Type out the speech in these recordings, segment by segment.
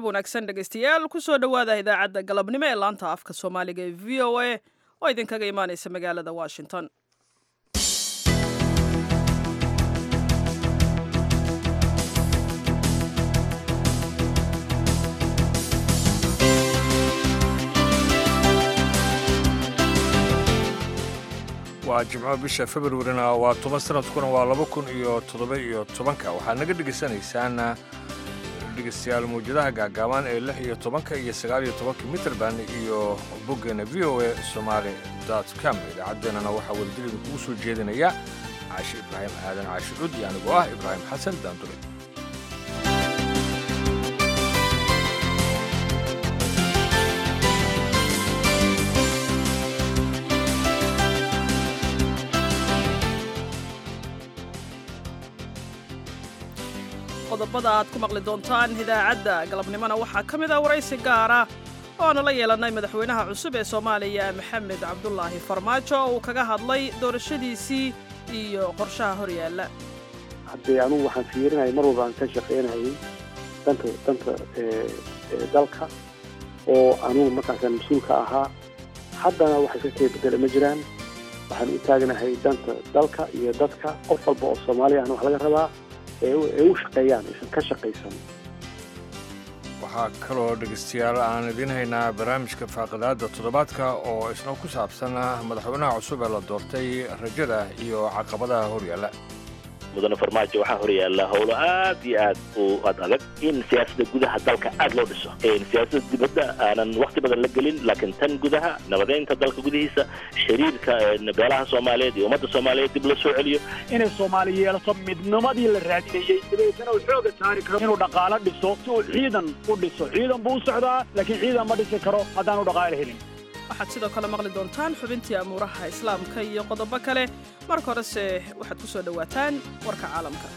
wanaagsan dhegaystayaal kusoo dhowaada idaacadda galabnimo ee laanta afka soomaaliga ee v o a oo idinkaga imaanaysa magaalada washington waa jimco bisha februarina waa toban sanadkuna waa laba kun iyo toddoba iyo tobanka waxaad naga dhegaysanaysaan dhegaystayaal mawjadaha gaagaaban ee lix iyo tobanka iyo sagaal iyo tobanka mitrband iyo boggeena v o a somaali dot com idaacaddeenana waxaa wadadilida kugu soo jeedinaya caashi ibraahim aadan caashi cud iyo anigoo ah ibraahim xasan daandure qodobada aad ku maqli doontaan idaacadda galabnimona waxaa ka mid ah waraysi gaara oo aanu la yeelannay madaxweynaha cusub ee soomaaliya maxamed cabdulaahi farmaajo oo uu kaga hadlay doorashadiisii iyo qorshaha horyaalla haddee anugu waxaan fiirinayay mar walba aan ka shaqaynayay danta danta dalka oo anugu markaasaan mas-uulka ahaa haddana wax iska kee bedela ma jiraan waxaan u taagnahay danta dalka iyo dadka qof walba oo soomaaliya ahna wax laga rabaa ee u shaqeeyaan aysan ka shaqaysan waxaa kaloo dhegaystayaal aan idiin haynaa barnaamijka faaqidaadda toddobaadka oo isna ku saabsan madaxweynaha cusub ee la doortay rajada iyo caqabadaha horyaalla mudane farmaajo waxaa horyaalla howlo aad iyo aad u ad adag in siyaasadda gudaha dalka aad loo dhiso siyaasadda dibadda aanan wakhti badan la gelin laakiin tan gudaha nabadeynta dalka gudihiisa xiriirka beelaha soomaaliyeed iyo ummadda soomaaliyeed dib la soo celiyo inay soomaali yeelato midnimadii la raadinayey dabeetana uu xooga saari karo inuu dhaqaalo dhiso si uu ciidan u dhiso ciidan buu u socdaa laakiin ciidan ma dhisi karo haddaanu dhaqaalo helin waxaad sidoo kale maqli doontaan xubintii amuuraha islaamka iyo qodobo kale marka horese waxaad ku soo dhowaataan warka caalamka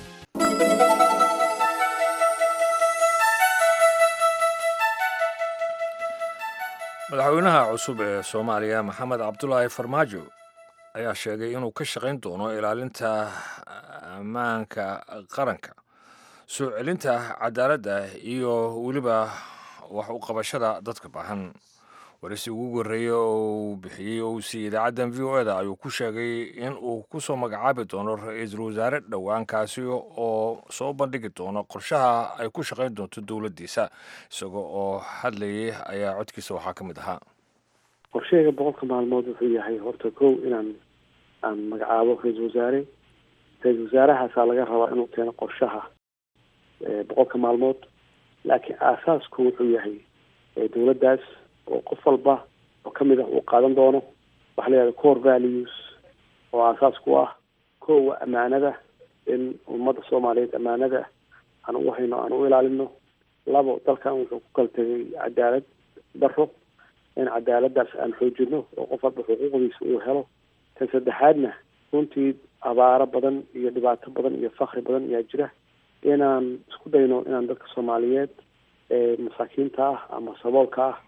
madaxweynaha cusub ee soomaaliya maxamed cabdulaahi farmaajo ayaa sheegay inuu ka shaqayn doono ilaalinta ammaanka qaranka soo celinta cadaaladda iyo weliba wax u qabashada dadka baahan warisi ugu horreeyey oo uu bixiyey oo uu siiyey idaacaddan v o eda ayuu ku sheegay in uu ku soo magacaabi doono ra-iisul wasaare dhowaankaasi oo soo bandhigi doono qorshaha ay ku shaqayn doonto dowladdiisa isagoo oo hadlayay ayaa codkiisa waxaa ka mid ahaa qorshahayga boqolka maalmood wuxuu yahay horta kow inaan aan magacaabo ra-iisul wasaare ra-iisul wasaarahaasaa laga rabaa inuu keeno qorshaha boqolka maalmood laakiin aasaasku wuxuu yahay dowladdaas oo qof walba oo ka mid ah uu qaadan doono waxa la yihahda core values oo aasaas ku ah kowa ammaanada in ummadda soomaaliyeed ammaanada aan ugu hayno aan u ilaalino labo dalkan wuxuu ku kala tegay cadaalad daro in cadaaladdaas aan xoojino oo qof walba xuquuqdiisa uu helo tan saddexaadna runtii abaaro badan iyo dhibaato badan iyo fakri badan ayaa jira inaan isku dayno inaan dadka soomaaliyeed ee masaakiinta ah ama saboolka ah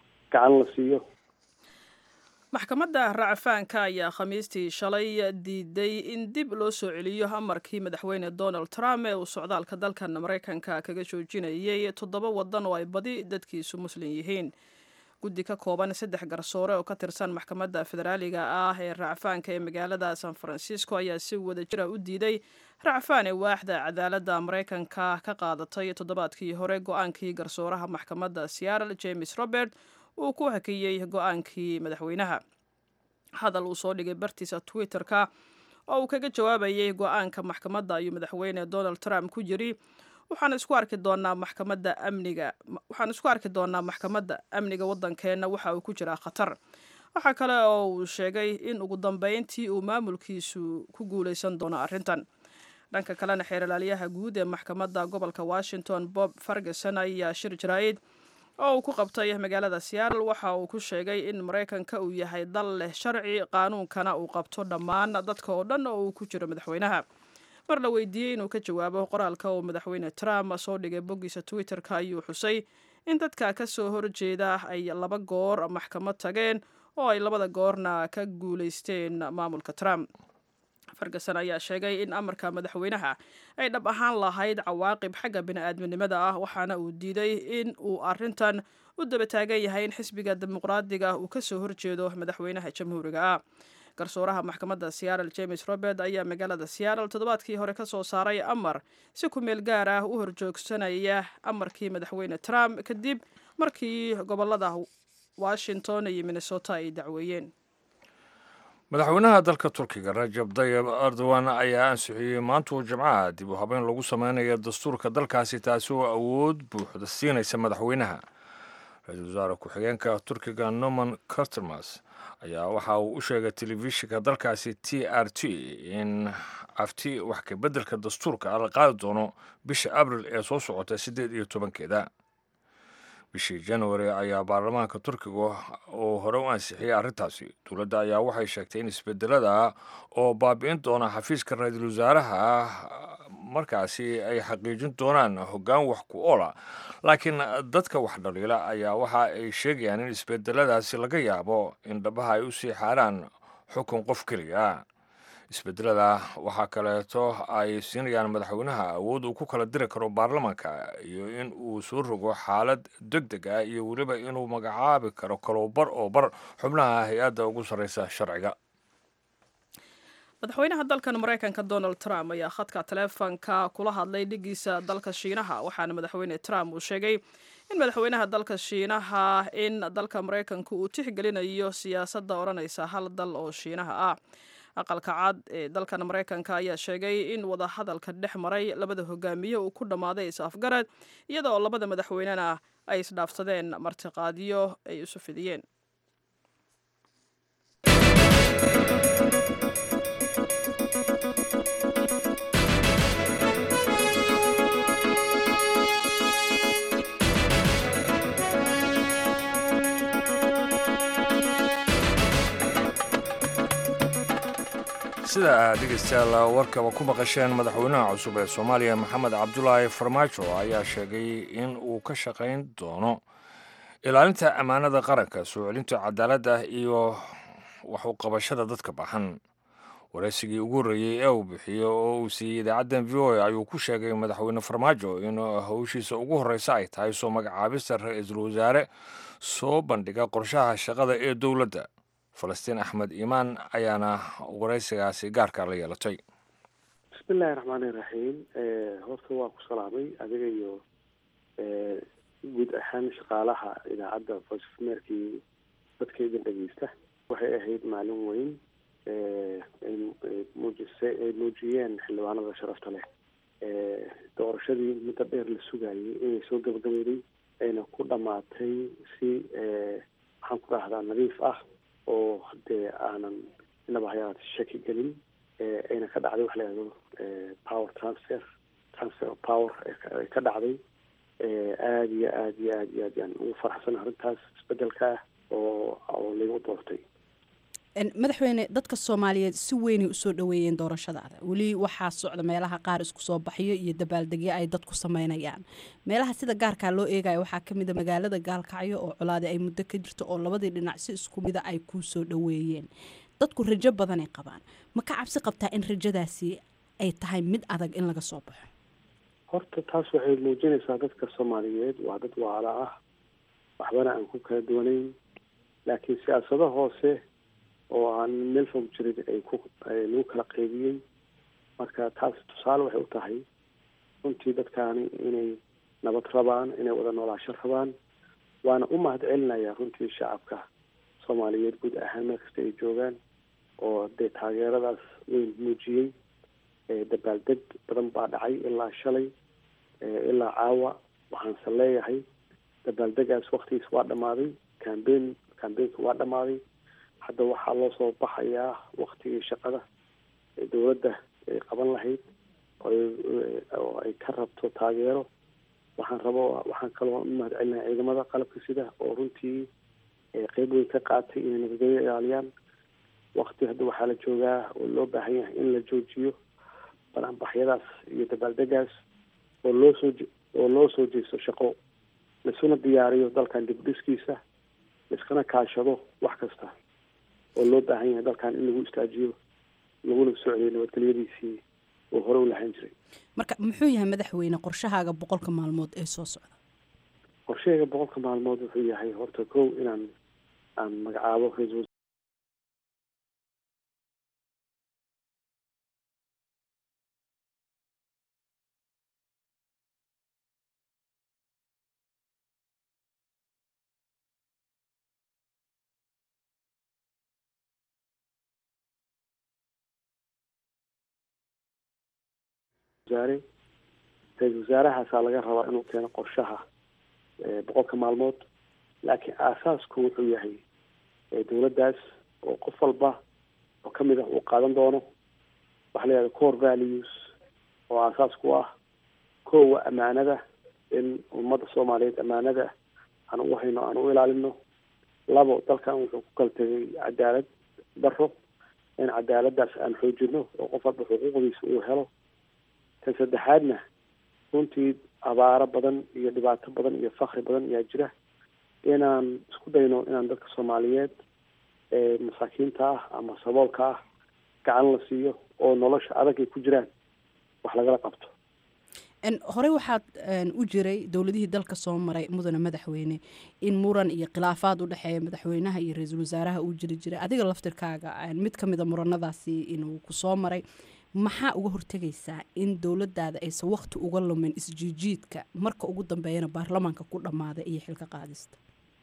maxkamadda racfaanka ayaa khamiistii shalay diiday in dib loo soo celiyo amarkii madaxweyne donald trump ee uu socdaalka dalkan maraykanka kaga joojinayay toddoba waddan oo ay badi dadkiisu muslim yihiin guddi ka kooban saddex garsoore oo ka tirsan maxkamadda federaaliga ah ee racfaanka ee magaalada san francisco ayaa si wada jira u diiday racfaan ee waaxda cadaaladda maraykanka ka qaadatay toddobaadkii hore go-aankii garsooraha maxkamadda seattle james robert uu ku hakiyey go-aankii madaxweynaha hadal uu soo dhigay bartiisa twitter-ka oo uu kaga jawaabayay go-aanka maxkamadda ayuu madaxweyne donald trump ku jiri waxaan isku arki doonaa maxkamadda amniga waxaan isku arki doonaa maxkamadda amniga waddankeenna waxa uu ku jiraa khatar waxaa kale oo uu sheegay in ugu dambeyntii uu maamulkiisu ku guuleysan doono arrintan dhanka kalena xeerlaaliyaha guud ee maxkamadda gobolka washington bob ferguson ayaa shir jaraa'id oo uu ku qabtay magaalada seattle waxa uu ku sheegay in maraykanka uu yahay dal leh sharci qaanuunkana uu qabto dhammaan dadka oo dhan oo uu ku jiro madaxweynaha mar la weydiiyey inuu ka jawaabo qoraalka uu madaxweyne trump soo dhigay boggiisa twitter-ka ayuu xusay in dadka ka soo horjeeda ay laba goor maxkamad tageen oo ay labada goorna ka guuleysteen maamulka trump ferguson ayaa sheegay in amarka madaxweynaha ay dhab ahaan lahayd cawaaqib xagga bini-aadminimada ah waxaana uu diiday in uu arintan u daba taagan yahay in xisbiga dimuqraadiga uu kasoo horjeedo madaxweynaha jamhuuriga ah garsooraha maxkamadda seattle james robert ayaa magaalada seattle toddobaadkii hore ka soo saaray amar si ku meel gaar ah u horjoogsanaya amarkii madaxweyne trump kadib markii gobolada washington iyo minnesota ay dacweeyeen madaxweynaha dalka turkiga rajab dayib erdogan ayaa ansixiyey maantuu jimcaha dib u habeyn lagu sameynaya dastuurka dalkaasi taasi oo awood buuxda siinaysa madaxweynaha ra-iisul wasaare ku-xigeenka turkiga norman cartermas ayaa waxa uu u sheegay telefishinka dalkaasi t r t in afti wax ka beddelka dastuurka la qaadi doono bisha abril ee soo socota siddeed iyo tobankeeda bishii januari ayaa baarlamaanka turkiga uu hore u ansixiyey arrintaasi dowladda ayaa waxay sheegtay in isbedelada oo baabi'in doona xafiiska ra-iisul wasaaraha markaasi ay xaqiijin doonaan hoggaan wax ku oola laakiin dadka wax dhaliila ayaa waxa ay sheegayaan in isbedeladaasi laga yaabo in dhabaha ay u sii xaaraan xukun qof keliya isbedelada waxaa kaleeto ay siinayaan madaxweynaha awood uu ku kala diri karo baarlamaanka iyo in uu soo rogo xaalad deg deg ah iyo weliba inuu magacaabi karo kalowbar oo bar xubnaha hay-adda ugu sarreysa sharciga madaxweynaha dalkan maraykanka donald trump ayaa khadka taleefonka kula hadlay dhigiisa dalka shiinaha waxaana madaxweyne trump uu sheegay in madaxweynaha dalka shiinaha in dalka maraykanka uu tixgelinayo siyaasadda odhanaysa hal dal oo shiinaha ah aqalka cad ee dalkan maraykanka ayaa sheegay in wadahadalka dhex maray labada hogaamiye uu ku dhammaaday is-afgarad iyada oo labada madaxweynena ay isdhaafsadeen martiqaadyo ay isu fidiyeen sida aad dhegeystayaal warkaba ku maqasheen madaxweynaha cusub ee soomaaliya maxamed cabdulaahi farmaajo ayaa sheegay in uu ka shaqayn doono ilaalinta ammaanada qaranka soo celinta cadaaladda iyo wax u qabashada dadka baxan waraysigii ugu horreeyey ee uu bixiyo oo uu siiyey idaacaddan v o a ayuu ku sheegay madaxweyne farmaajo in howshiisa ugu horreysa ay tahay soo magacaabista ra-iisul wasaare soo bandhiga qorshaha shaqada ee dowladda falastiin axmed iimaan ayaana waraysigaasi gaarka la yeelatay bismillahi raxmaani raxiim horta waa ku salaamay adiga iyo guud ahaan shaqaalaha idaacadda voice of amerikii dadkaydan dhegeysta waxay ahayd maalin weyn muujisay ay muujiyeen xildhibaanada sharafta leh doorashadii muddo dheer la sugayay inay soo gabagabeyday ayna ku dhammaatay si maxaan ku dhahdaa nadiif ah oo dee aanan inaba hayaat shaki gelin ayna ka dhacday waxa la yihahdo power transfer transfer of power ay ka dhacday aada iyo aada iyo aad iyo aad yaan ugu faraxsan arrintaas isbedelka ah oo oo lagu doortay madaxweyne dadka soomaaliyeed si weynay usoo dhaweeyeen doorashadaada weli waxaa socda meelaha qaar isku soo baxyo iyo dabaaldegyo ay dadku sameynayaan meelaha sida gaarkaa loo eegaya waxaa kamid a magaalada gaalkacyo oo colaade ay muddo ka jirto oo labadii dhinac si isku mida ay kuu soo dhaweeyeen dadku rajo badanay qabaan ma ka cabsi qabtaa in rajadaasi ay tahay mid adag in laga soo baxo horta taas waxay muujinaysaa dadka soomaaliyeed waa dad waala ah waxbana aan ku kala duwanayn laakiin siyaasado hoose oo aan meel fog jirin ay ku lagu kala qeybiyey marka taas tusaale waxay u tahay runtii dadkaani inay nabad rabaan inay wada noolaasho rabaan waana u mahad celinayaa runtii shacabka soomaaliyeed guud ahaan meel kasta ay joogaan oo dee taageeradaas weyn muujiyey dabaaldeg badan baa dhacay ilaa shalay ilaa caawa waxaanse leeyahay dabaaldegaas waktigiis waa dhamaaday cambein cambeynka waa dhamaaday hadda waxaa loo soo baxayaa waktigii shaqada ee dowladda ay qaban lahayd oo ay ka rabto taageero waxaan rabo waxaan kaloo u mahad celinaha ciidamada qalabka sida oo runtii qeyb weyn ka qaatay inay nabadgelyo ilaaliyaan wakti hadda waxaa la joogaa oo loo baahan yahay in la joojiyo banaanbaxyadaas iyo dabaaldegaas oo loo soo oo loo soo jeesto shaqo laisuna diyaariyo dalkan dib dhiskiisa laiskana kaashado wax kasta oo loo baahan yahay dalkan in lagu istaajiyo laguna soo celiyay nabadgelyadiisii uu hore u lahaan jiray marka muxuu yahay madaxweyne qorshahaaga boqolka maalmood ee soo socda qorshahayga boqolka maalmood wuxuu yahay horta kow inaan aan magacaabo ra-iisul wasaare ra-iisul wasaarahaasaa laga rabaa inuu keeno qorshaha boqolka maalmood laakiin aasaasku wuxuu yahay dowladdaas oo qof walba oo kamid ah uu qaadan doono waxaa la yihahda core values oo aasaas ku ah kowa amaanada in ummadda soomaaliyeed amaanada aan ugu hayno aan u ilaalino labo dalkan wuxuu ku kala tegay cadaalad daro in cadaaladdaas aan xoojino oo qof walba xuquuqdiisa uu helo tan saddexaadna runtii abaaro badan iyo dhibaato badan iyo fakri badan ayaa jira inaan isku dayno inaan dadka soomaaliyeed ee masaakiinta ah ama saboolka ah gacan la siiyo oo nolosha adag ay ku jiraan wax lagala qabto horey waxaad u jiray dowladihii dalka soo maray mudane madaxweyne in muran iyo khilaafaad u dhexeeya madaxweynaha iyo ra-iisul wasaaraha uu jiri jiray adiga laftirkaaga mid ka mida muranadaasi inuu kusoo maray maxaa uga hortegaysaa in dowladaada aysan wakti uga lumin isjiijiidka marka ugu dambeeyana baarlamaanka ku dhammaada iyo xilka qaadista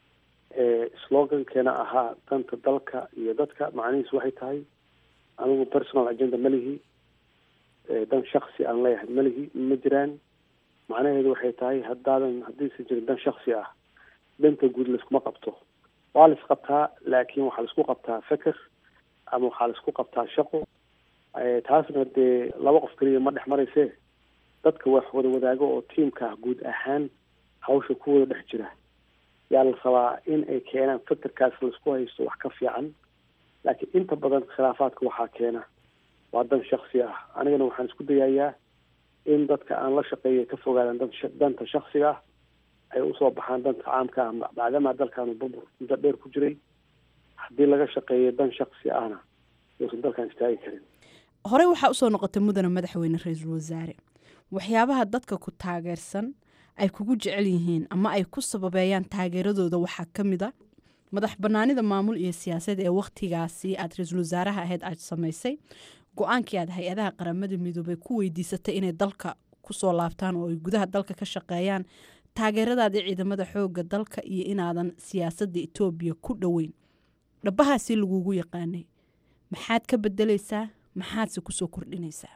slogankeena ahaa danta dalka iyo dadka macnihiisu waxay tahay anigu personal agenda ma lihi dan shaksi aan leeyahay ma lihi ma jiraan macnaheedu waxay tahay haddaadan haddiisan jirin dan shaksi ah danta guud laiskuma qabto waa la isqabtaa laakiin waxaa laisku qabtaa feker ama waxaa laisku qabtaa shaqo taasna dee laba qof keliya ma dhex marayse dadka wax wada wadaago oo tiamka guud ahaan hawsha ku wada dhex jira yaa la rabaa in ay keenaan fekerkaas laisku haysto wax ka fiican laakiin inta badan khilaafaadka waxaa keena waa dan shaksi ah anigana waxaan isku dayayaa in dadka aan la shaqeeya ka fogaadaan danta shaksiga ah ay usoo baxaan danta caamka ah maadaama dalkaanu burbur muddo dheer ku jiray haddii laga shaqeeyo dan shaksi ahna uusan dalkan istaagi karin horey waxaa usoo noqotay mudane madaxweyne ra-iisul wasaare waxyaabaha dadka ku taageersan ay kugu jecel yihiin ama ay ku sababeeyaan taageeradooda waxaa ka mid a madax banaanida maamul iyo siyaasad ee wakhtigaasi aad ra-iisul wasaaraha ahayd aad samaysay go-aankii aad hay-adaha qaramada midoobay ku weydiisatay inay dalka kusoo laabtaan oo ay gudaha dalka ka shaqeeyaan taageeradaadii ciidamada xooga dalka iyo inaadan siyaasadda etoobiya ku dhoweyn dhabahaasi lagugu yaqaanay maxaad ka bedeleysaa maxaadse kusoo kordhinaysaa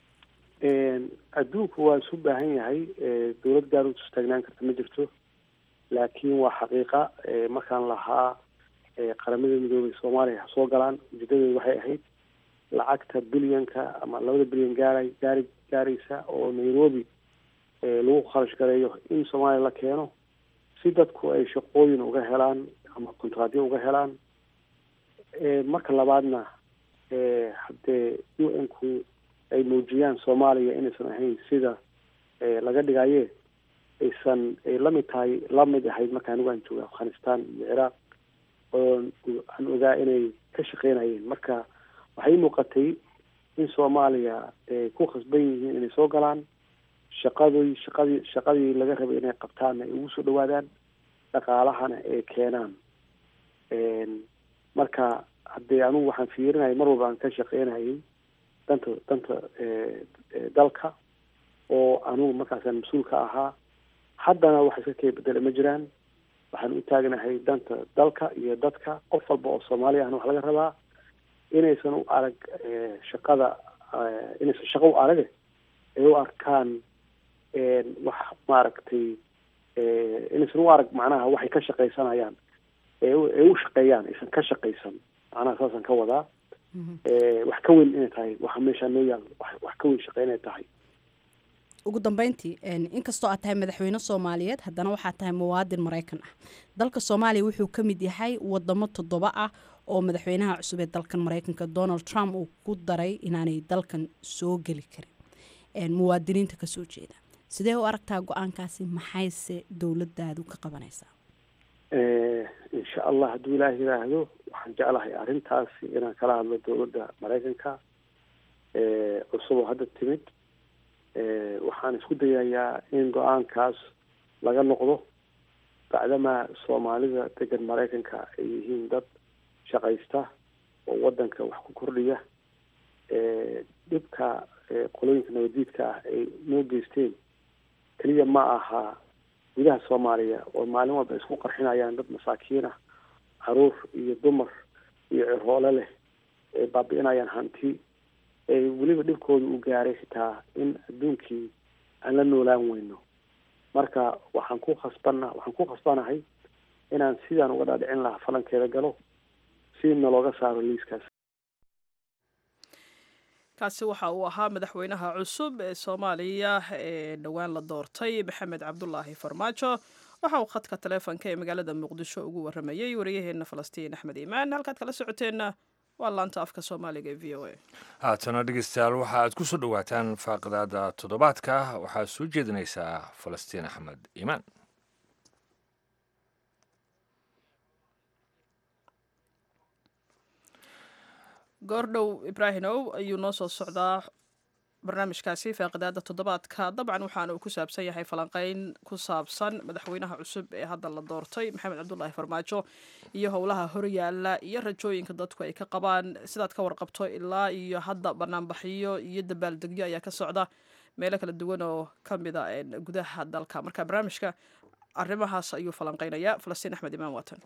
adduunku waa isu baahan yahay dowlad gaar u istaagnaan karta ma jirto laakiin waa xaqiiqa markaan lahaa qaramada midoobay soomaaliya ha soo galaan ujeedadeedu waxay ahayd lacagta bilyanka ama labada bilyan gaara gaari gaaraysa oo nairobi lagu kharash gareeyo in soomaaliya la keeno si dadku ay shaqooyin uga helaan ama kontraadyo uga helaan marka labaadna haddee u n ku ay muujiyaan soomaaliya inaysan ahayn sida laga dhigaye aysan ay lamid tahay lamid ahayd marka anigu aan jooga afghanistan iyo ciraaq oo aan ogaa inay ka shaqeynayeen marka waxay muuqatay in soomaaliya ay ku khasban yihiin inay soo galaan shaqadii shaqadii shaqadii laga rabay inay qabtaanna ay ugu soo dhawaadaan dhaqaalahana ay keenaan marka haddee anigu waxaan fiirinayay mar walba aan ka shaqeynayay danta danta dalka oo anigu markaasaan mas-uulka ahaa haddana wax iska kay bedela ma jiraan waxaan u taagnahay danta dalka iyo dadka qof walba oo soomaali ahna wax laga rabaa inaysan u arag shaqada inaysan shaqo u arage ay u arkaan wax maaragtay inaysan u arag macnaha waxay ka shaqaysanayaan ay u shaqeeyaan aysan ka shaqaysan macnaha saasaan ka wadaa wax ka weyn inay tahay waxa meeshaa noo yaal wax ka weyn shaqe inay tahay ugu dambeyntii inkastoo aad tahay madaxweyne soomaaliyeed haddana waxaad tahay muwaadin maraykan ah dalka soomaaliya wuxuu ka mid yahay wadamo toddoba ah oo madaxweynaha cusub ee dalkan maraykanka donald trump uu ku daray inaanay dalkan soo geli karin muwaadiniinta kasoo jeeda sidee u aragtaa go-aankaasi maxayse dowladaadu ka qabanaysaa insha allah hadduu ilaaha yiraahdo waxaan jeclahay arrintaasi inaan kala hadlo dowladda maraykanka cusub oo hadda timid waxaan isku dayayaa in go-aankaas laga noqdo bacdamaa soomaalida degan maraykanka ay yihiin dad shaqaysta oo wadanka wax ku kordhiya dhibka qolooyinka nabadiidka ah ay noo geysteen keliya ma aha gudaha soomaaliya oo maalin walba isku qarxinayaan dad masaakiin ah caruur iyo dumar iyo cirhoole leh ay baabi'inayaan hanti ee weliba dhibkooda uu gaaray xitaa in adduunkii aan la noolaan weyno marka waxaan ku khasbana waxaan ku khasbanahay inaan sidaan uga dhaadhicin lahaa falankeeda galo si nalooga saaro liiskaas kaasi waxa uu ahaa madaxweynaha cusub ee soomaaliya ee dhowaan la doortay maxamed cabdulaahi farmaajo waxa uu khadka taleefonka ee magaalada muqdisho ugu waramayey wariyaheena falastiin axmed iimaan halkaad kala socoteenna waa laanta afka soomaaliga ee v o a haatana dhegeystayaal waxa aad ku soo dhowaataan faaqidaada toddobaadka waxaad soo jeedinaysaa falastiin axmed iimaan goordhow ibraahimow ayuu noo soo socdaa barnaamijkaasi faaqidaada toddobaadka dabcan waxaana uu ku saabsan yahay falanqeyn ku saabsan madaxweynaha cusub ee hadda la doortay maxamed cabdulaahi farmaajo iyo howlaha horyaala iyo rajooyinka dadku ay ka qabaan sidaad ka warqabto ilaa iyo hadda banaanbaxyo iyo dabaaldegyo ayaa ka socda meelo kala duwan oo ka mida gudaha dalka marka barnaamijka arrimahaas ayuu falanqeynayaa falastiin axmed imaan waatan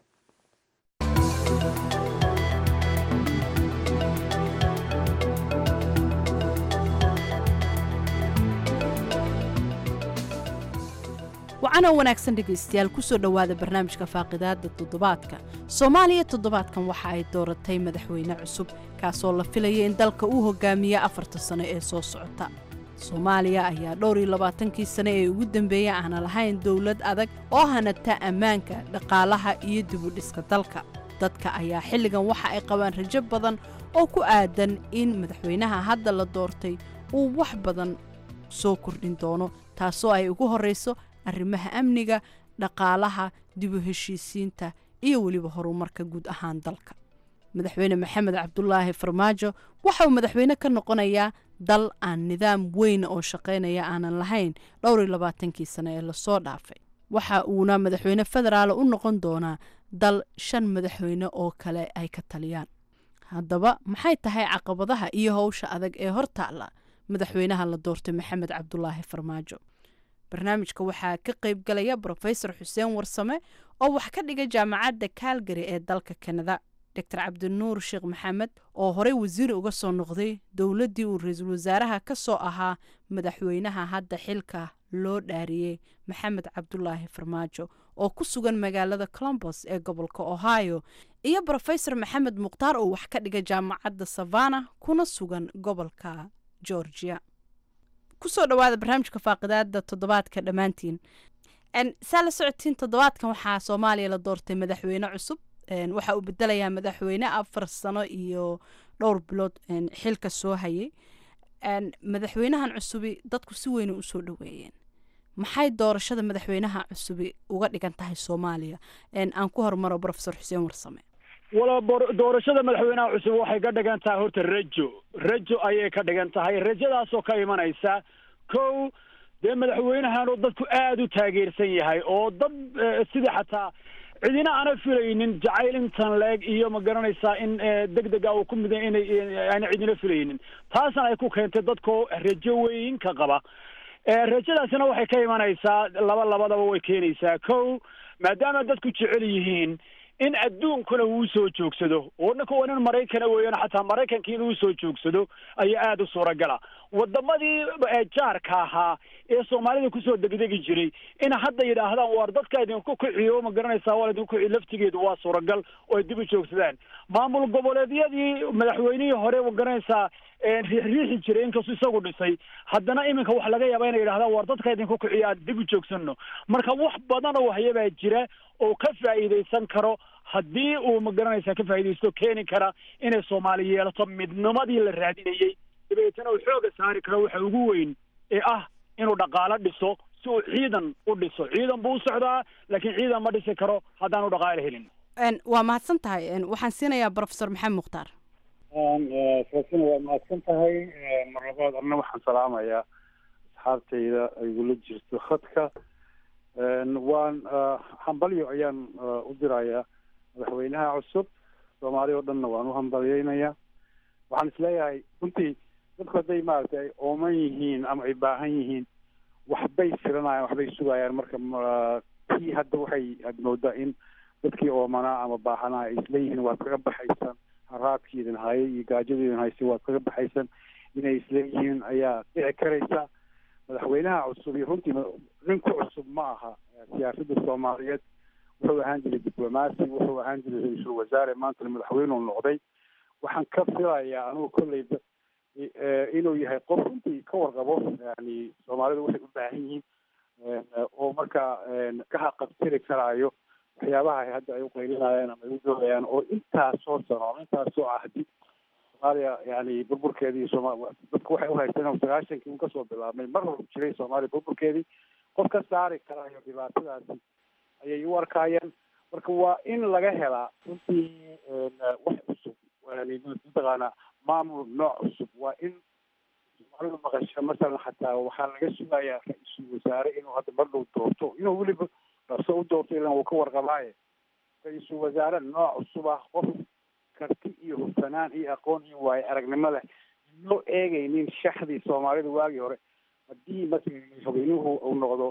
wacanoo wanaagsan dhegaystayaal kusoo dhowaada barnaamijka faaqidaada toddobaadka soomaaliya toddobaadkan waxa ay dooratay madaxweyne cusub kaasoo la filaya in dalka uu hogaamiya afarta sano ee soo socota soomaaliya ayaa dhowr iyo labaatankii sane ee ugu dambeeyey aana lahayn dowlad adag oo hanata ammaanka dhaqaalaha iyo dibudhiska dalka dadka ayaa xilligan waxa ay qabaan rajo badan oo ku aadan in madaxweynaha hadda la doortay uu wax badan soo kordhin doono taasoo ay ugu horrayso arrimaha amniga dhaqaalaha dibu heshiisiinta iyo weliba horumarka guud ahaan dalka madaxweyne maxamed cabdulaahi farmaajo waxa uu madaxweyne ka noqonayaa dal aan nidaam weyn oo shaqaynaya aanan lahayn dhowr iyo labaatankii sane ee lasoo dhaafay waxa uuna madaxweyne federaal u noqon doonaa dal shan madaxweyne oo kale ay ka taliyaan haddaba maxay tahay caqabadaha iyo howsha adag ee hortaala madaxweynaha la doortay maxamed cabdulaahi farmaajo barnaamijka waxaa ka qayb galaya brofesor xuseen warsame oo wax ka dhiga jaamacadda kaalgari ee dalka kanada doctor cabdinuur sheekh maxamed oo horey wasiir uga soo noqday dowladdii uu ra-iisul wasaaraha ka soo ahaa madaxweynaha hadda xilka loo dhaariyey maxamed cabdulaahi farmaajo oo ku sugan magaalada colombos ee gobolka ohio iyo brofesor maxamed mukhtaar oo wax ka dhiga jaamacadda savana kuna sugan gobolka georgia kusoo dhawaada barnaamijka faaqidaada toddobaadka dhammaantiin saa la socotiin toddobaadkan waxaa soomaaliya la doortay madaxweyne cusub waxa uu bedelayaa madaxweyne afar sano iyo dhowr bilood xilka soo hayay madaxweynahan cusubi dadku si weyna usoo dhaweeyeen maxay doorashada madaxweynaha cusubi uga dhigan tahay soomaaliya aan ku hormaro profesor xuseen warsame wala doorashada madaxweynaha cusub waxay ka dhigan tahay horta rajo rajo ayay ka dhigan tahay rajadaasoo ka imanaysa kow dee madaxweynahan oo dadku aada u taageersan yahay oo dad sidii xataa cidina aana filaynin jacayl intan leeg iyo ma garanaysaa in deg dega uu ku miday inay aana cidina filaynin taasna ay ku keentay dadkoo rajo weyn ka qaba rajadaasina waxay ka imanaysaa laba labadaba way keenaysaa kow maadaama dadku jecel yihiin in adduunkuna uu soo joogsado oo ninka waa nin maraykana weeyaan xataa maraykanka inuu soo joogsado ayaa aada u suuragala wadamadii jaarka ahaa ee soomaalida kusoo degdegi jiray in hadda yidhaahdaan waar dadka idinku kiciyo ma garanaysaa waa idinku kici laftigeedu waa suuragal oo ay dib u joogsadaan maamul goboleedyadii madaxweynihii hore ma garanaysaa riixi jiray inkastuu isagu dhisay haddana iminka wax laga yaaba inay yidhahdaan waar dadka idinku kiciyo aan dib u joogsano marka wax badan oo waxyabaa jira oo ka faa'iidaysan karo haddii uu ma garanaysaa ka faa'iidaysto keeni kara inay soomaali yeelato midnimadii la raadinayey dabeetana uu xooga saari karo waxa ugu weyn ee ah inuu dhaqaalo dhiso si uu ciidan u dhiso ciidan buu u socdaa laakiin ciidan ma dhisi karo haddaanu dhaqaalo helin waa mahadsan tahay waxaan siinayaa brofesor maxamed mukhtaar faasina waa mahadsan tahay mar labaad arna waxaan salaamayaa asxaabtayda igula jirto khadka waan hambalyo ayaan u dirayaa madaxweynaha cusub soomaali oo dhanna waan u hambalyeynayaa waxaan isleeyahay runtii dadku hadday maaragtay ay ooman yihiin ama ay baahan yihiin waxbay filanayaan waxbay sugayaan marka tii hadda waxay aad moodaa in dadkii oomanaa ama baahanaa ay isleeyihiin waad kaga baxaysan haraadkiidin hayay iyo gaajadiidin haysay waad kaga baxaysan inay isleeyihiin ayaa dhici karaysa madaxweynaha cusub iyo runtii nin ku cusub ma aha siyaasadda soomaaliyeed wuxuu ahaan jiray diblomaasi wuxuu ahaan jiray ra-iisul wasaare maantana madaxweyneu noqday waxaan ka filayaa anugu kolleyba inuu yahay qof runtii ka warqabo yani soomaalidu waxay u baahan yihiin oo markaa ka haqabtiri karaayo waxyaabaha hadda ay uqaylinayaan ama ay u doodayaan oo intaasoo sano ama intaasoo ahdi soomaaliya yani burburkeedii sooma dadku waxay uhaysteen sagaashankii un kasoo bilaabmay mar hor jiray soomaaliya burburkeedii qof ka saari karaayo dhibaatadaasi ayay u arkaayeen marka waa in laga helaa runtii wax cusub yani mataqaana maamul nooc cusub waa in soomaalidu maqasho masalan xataa waxaa laga sugayaa ra-iisul wasaare inuu hadda mar dhow doorto inuu weliba dhaqso u doorto ilan wuu ka warqabaaye ra-iisul wasaare nooc cusub ah qof karti iyo hufsanaan iyo aqoon iyo waayo aragnimo leh loo eegaynin shaxdii soomaalida waagii hore haddii masalan madaxweynuhu uu noqdo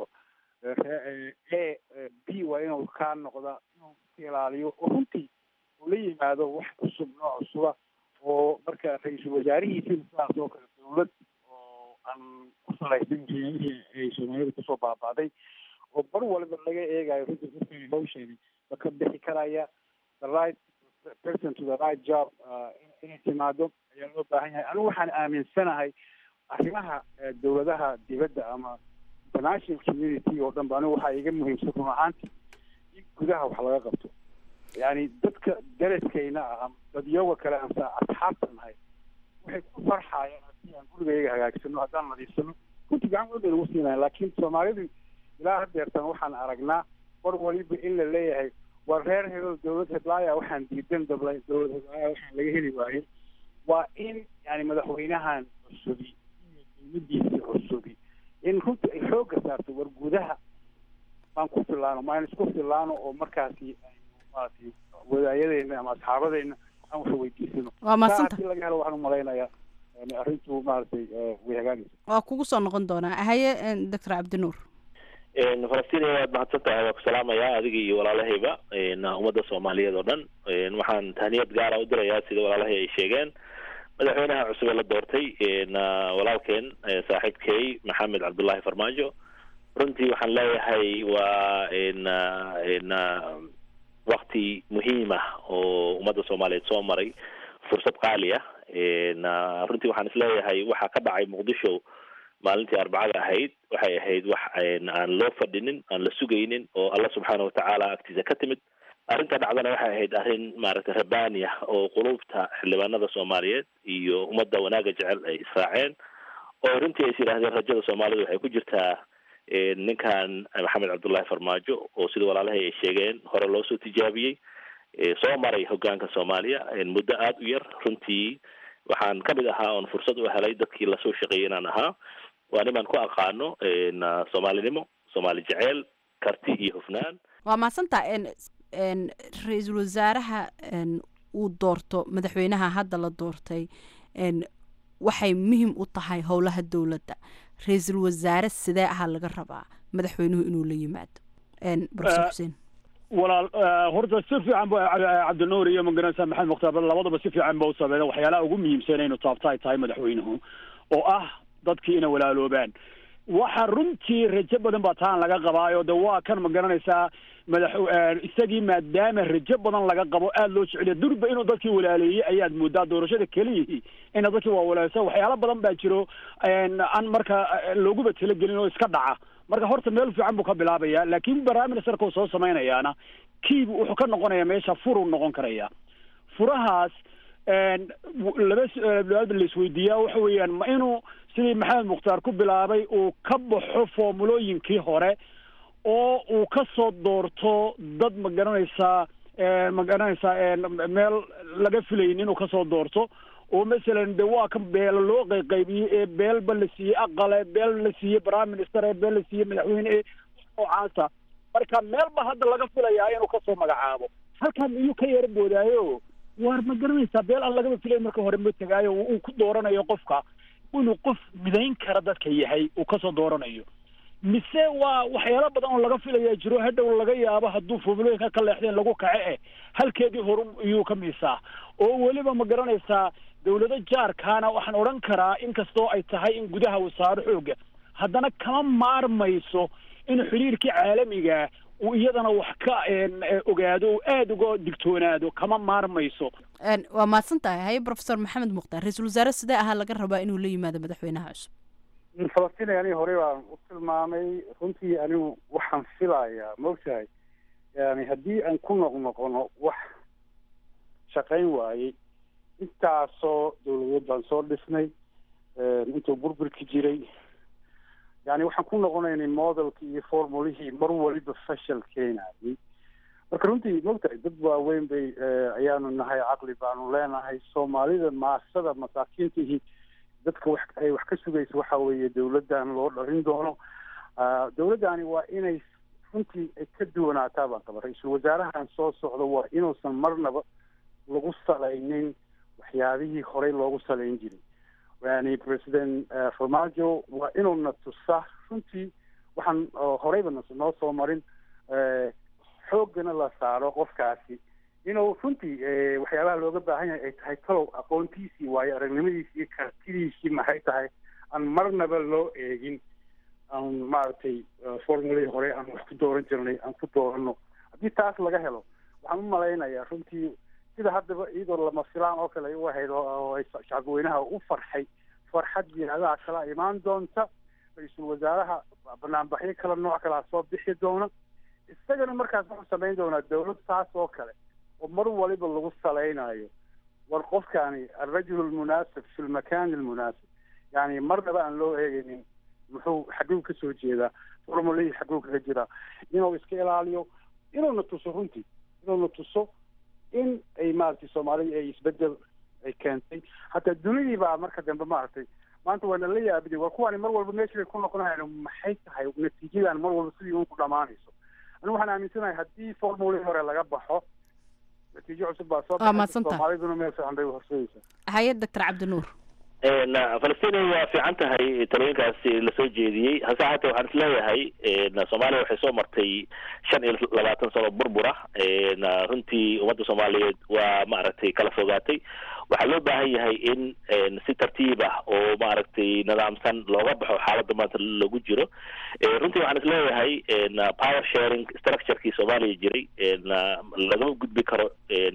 e b waa inuu kaa noqda inuu ka ilaaliyo oo runtii uu la yimaado wax cusub nooc cusuba oo marka ra-iisul wasaarihiisina sidaas oo kale dawlad oo aan ku salaysan waxyaabihii ay soomaalida kusoo baaba'day oo bar waliba laga eegayo runtii dadkani hawsheedi ma ka bixi karaya the right person to the right job inay timaado ayaa loo baahan yahay anigu waxaan aaminsanahay arrimaha dawladaha dibadda ama international community oo dhan ba anigu waxaa iga muhiimsan run ahaantii in gudaha wax laga qabto yani dadka daraskayna ah ama dadyoga kale aan sa asxaabta nahay waxay ku farxayaan haddii aan gurigayga hagaagsano haddaan nadiifsano runtii gacan weyn bay nagu siinayan laakiin soomaalidu ilaa hadeertan waxaan aragnaa war waliba in la leeyahay waa reer hebel dawlad heblaaya waxaan diidan dabla dawlad heblaaya waxaan laga heli waayey waa in yani madaxweynahan cusubi iyo dawladiisa cusubi in runtii ay xoogga saarto war gudaha baan ku filaano ma aynu isku filaano oo markaasi aynu maaragtay wadaayadeenna ama asxaabadeena aan wax weydiisano waa mahadsanta hadii laga helo waxaan umalaynayaa arrintu maaragtay way hagaagaysa waa kugu soo noqon doonaa haye doctor cabdinuur falastiin waad mahadsan tahay waa ku salaamayaa adiga iyo walaalahayba ummadda soomaaliyeed oo dhan waxaan tahniyad gaara u dirayaa sida walaalahay ay sheegeen madaxweynaha cusub ee la doortay walaalkeen saaxiibkey maxamed cabdullaahi farmaajo runtii waxaan leeyahay waa wakti muhiim ah oo ummadda soomaaliyeed soo maray fursad qaali ah runtii waxaan isleeyahay waxaa ka dhacay muqdisho maalintii arbacada ahayd waxay ahayd wax aan loo fadhinin aan la sugaynin oo alla subxaana watacaala agtiisa ka timid arrinta dhacdana waxay ahayd arrin maaragtay rabbaani ah oo qulubta xildhibaanada soomaaliyeed iyo ummadda wanaagga jecel ay israaceen oo runtii ay is yidhaahdeen rajada soomaalida waxay ku jirtaa ninkan maxamed cabdullaahi farmaajo oo sida walaalahay ay sheegeen hore loo soo tijaabiyey soo maray hogaanka soomaaliya muddo aada u yar runtii waxaan ka mid ahaa oon fursad u helay dadkii lasoo shaqeeyay inaan ahaa waa nimaan ku aqaano soomaalinimo soomaali jeceel karti iyo hufnaan waa mahadsantaa ra-iisul wasaaraha uu doorto madaxweynaha hadda la doortay waxay muhim u tahay howlaha dowladda ra-iisul wasaare sidee ahaa laga rabaa madaxweynuhu inuu la yimaado profesor xuseen walaal horta si fiican ba cabdinuur iyo magaranaysa maxamed mukhtaar labadaba si fiican ba u sameeyeen waxyaalaha ugu muhiimsan inuu taabta ay tahay madaxweynuhu oo ah dadkii inay walaaloobaan waxa runtii rajo badan baa taan laga qabaayo de waa kan ma garanaysaa madax isagii maadaama rajo badan laga qabo aada loo jeceliya durba inuu dadkii walaaleeyey ayaad moodaa doorashada keliyihii ina dadkii waa walaaleysa waxyaalo badan baa jiro aan marka looguba talagelin oo iska dhaca marka horta meel fiican buu ka bilaabaya laakiin prime ministerka uu soo samaynayaana kiibu wuxuu ka noqonaya meesha furuu noqon karaya furahaas laba laisweydiiyaa waxa weeyaan ma inuu sidii maxamed mukhtaar ku bilaabay uu ka baxo formulooyinkii hore oo uu ka soo doorto dad ma garanaysaa ma garanaysaa meel laga filayn inuu kasoo doorto oo masalan de waa kan beelo loo qayqaybiyey ee beelba la siiyey aqale beel la siiyey prime minister ee beel la siiyey madaxweyne ee noocaasa marka meelba hadda laga filayaa inuu kasoo magacaabo halkan iyuu ka yara boodaayo waar ma garanaysaa beel aan lagaba filayn marka hore ma tegaayo uu ku dooranayo qofka inuu qof midayn kara dadka yahay uu kasoo dooranayo mise waa waxyaalo badan oo laga filayaa jiro hadhow laga yaabo hadduu formulooyinka ka leexdeen lagu kace eh halkeedii horu iyuu ka miisaa oo weliba ma garanaysaa dawlado jaarkaana waxaan odhan karaa inkastoo ay tahay in gudaha wasaaro xooga haddana kama maarmayso in xiriirkii caalamiga uu iyadana wax ka ogaado oo aada uga digtoonaado kama maarmayso waa mahadsan tahay haye professor maxamed mukhtaar ra-iisul wasaare sidee ahaa laga rabaa inuu la yimaado madaxweynaha cusub falastiin ani horey baan u tilmaamay runtii anigu waxaan filayaa maogtahay yani haddii aan ku noqnoqono wax shaqayn waayey intaasoo dawladeed baan soo dhisnay intuu burburki jiray yani waxaan ku noqonaynay modelkii iyo formulihii mar waliba fashal keenayay marka runtii maogtahay dad waaweyn bay ayaanu nahay caqli baanu leenahay soomaalida maasada masaakiintihii dadka wax ay wax ka sugaysa waxa weeye dawladdan loo dharin doono dawladdani waa inay runtii ay ka duwanaataa baan qaba ra-iisul wasaarahan soo socda waa inuusan marnaba lagu salaynin waxyaabihii horey loogu salayn jiray yani president farmajo waa inuuna tusa runtii waxaan horeyba noo soo marin xooggana la saaro qofkaasi inuu runtii waxyaabaha looga baahan yahay ay tahay talow aqoontiisii waayo aragnimadiisii iyo kartidiisii maxay tahay aan marnaba loo eegin aan maaragtay formuladii hore aan wax ku dooran jirnay aan ku doorano haddii taas laga helo waxaan u malaynayaa runtii sida haddaba iyadoo lama filaan oo kale u ahayd oo ay shacabweynaha u farxay farxad jihaadaha kala imaan doonta ra-iisul wasaaraha banaanbaxyo kala nooc kalaa soo bixi doona isagana markaas wuxuu samayn doonaa dawlad taas oo kale oo mar waliba lagu salaynayo war qofkani alrajul almunaasib fi lmakan almunaasib yani marnaba aan loo eegaynin muxuu xagguu kasoo jeedaa formulihii xagguu kaga jiraa inuu iska ilaaliyo inuuna tuso runtii inuuna tuso in ay maaragtay soomaalida ay isbedel ay keentay hataa dunidii baa marka dambe maaragtay maanta waana la yaabiday war kuwaani mar walba meeshii bay ku noqonayan maxay tahay natiijadan mar walba sidii un ku dhamaanayso anigu waxaan aaminsanahay haddii formulihii hore laga baxo natiijo cusub baa soo baxay soomaaliduna meel fiican bay horseedaysaa haye doctor cabdinuur falastina waa fiican tahay talooyinkaasi lasoo jeediyey hase haatee waxaan isleeyahay soomaaliya waxay soo martay shan iyo labaatan sano burbura runtii ummadda soomaaliyeed waa maaragtay kala fogaatay waxaa loo baahan yahay in si tartiib ah oo maaragtay nidaamsan looga baxo xaaladda maanta lagu jiro runtii waxaan isleeyahay power sharing structurekii soomaaliya jiray lagama gudbi karo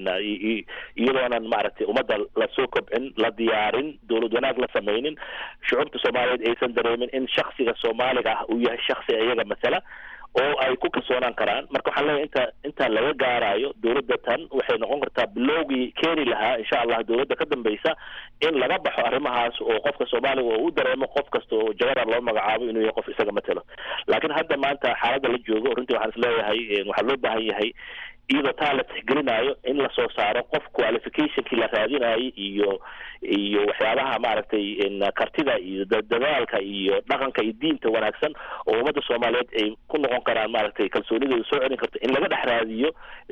iyadoonan maaragtay ummadda lasoo kobcin la diyaarin dowlad wanaag la samaynin shucuubta soomaaliyeed aysan dareemin in shaksiga soomaaliga ah uu yahay shaksi iyaga masala oo ay ku kalsoonaan karaan marka waxaan leeyahay inta inta laga gaarayo dowladda tan waxay noqon kartaa bilowgii keeni lahaa insha allah dowladda ka dambeysa in laga baxo arrimahaas oo qofka soomaaliga oo u dareemo qof kasta oo jagadan loo magacaabo inuu yahay qof isaga matelo laakiin hadda maanta xaaladda la joogo runtii waxaan isleeyahay waxaa loo baahan yahay iyadoo taa la tixgelinayo in lasoo saaro qof qualificationkii la raadinayo iyo iyo waxyaabaha maaragtay kartida iyo dadaalka iyo dhaqanka iyo diinta wanaagsan oo ummadda soomaaliyeed ay ku noqon karaan maaragtay kalsoonidooda soo celin karto in laga dhex raadiyo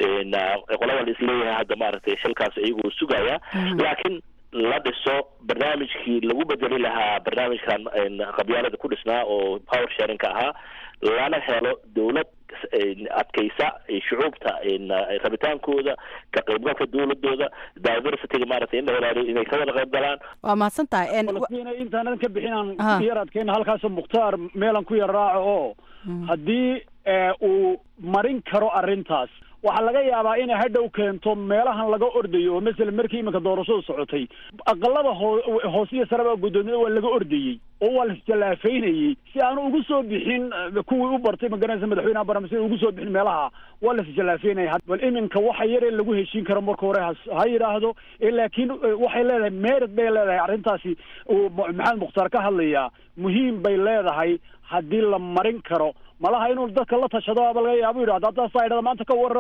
qolada la isleeyahay hadda maaragtay xilkaas iyagoo sugaya laakiin la dhiso barnaamijkii lagu bedeli lahaa barnaamijkan qabyaalada ku dhisnaa oo power sharingka ahaa lana helo dowlad adkaysa shucuubta rabitaankooda ka qaybgalka dowladooda diversityga maaragtay in la ilaaliyo inay ka wada qayb galaan waa mahadsan tahay falastiin intaanan ka bixinaan ku yar adkeyna halkaasoo mukhtaar meelan ku yar raaco oo haddii uu marin karo arrintaas waxaa laga yaabaa inay hadhow keento meelahan laga ordayo oo masalan markii iminka doorashadu socotay aqalada hoo hoosiyo sareba guddoomiyada waa laga ordayey oo waa laisjallaafaynayey si aanu ugu soo bixin kuwii u bartay magaranaysa madaxweynaha barnaamijka ugu soo bixin meelaha waa laisjallaafaynaya bal iminka waxa yaree lagu heshiin karo marka hore ha ha yidhaahdo laakiin waxay leedahay merid bay leedahay arrintaasi uu maxamed mukhtaar ka hadlayaa muhiim bay leedahay haddii la marin karo malaha inuu dadka la tashado aba laga yaabo yidhahdo haddaa saa idhada maanta ka warrama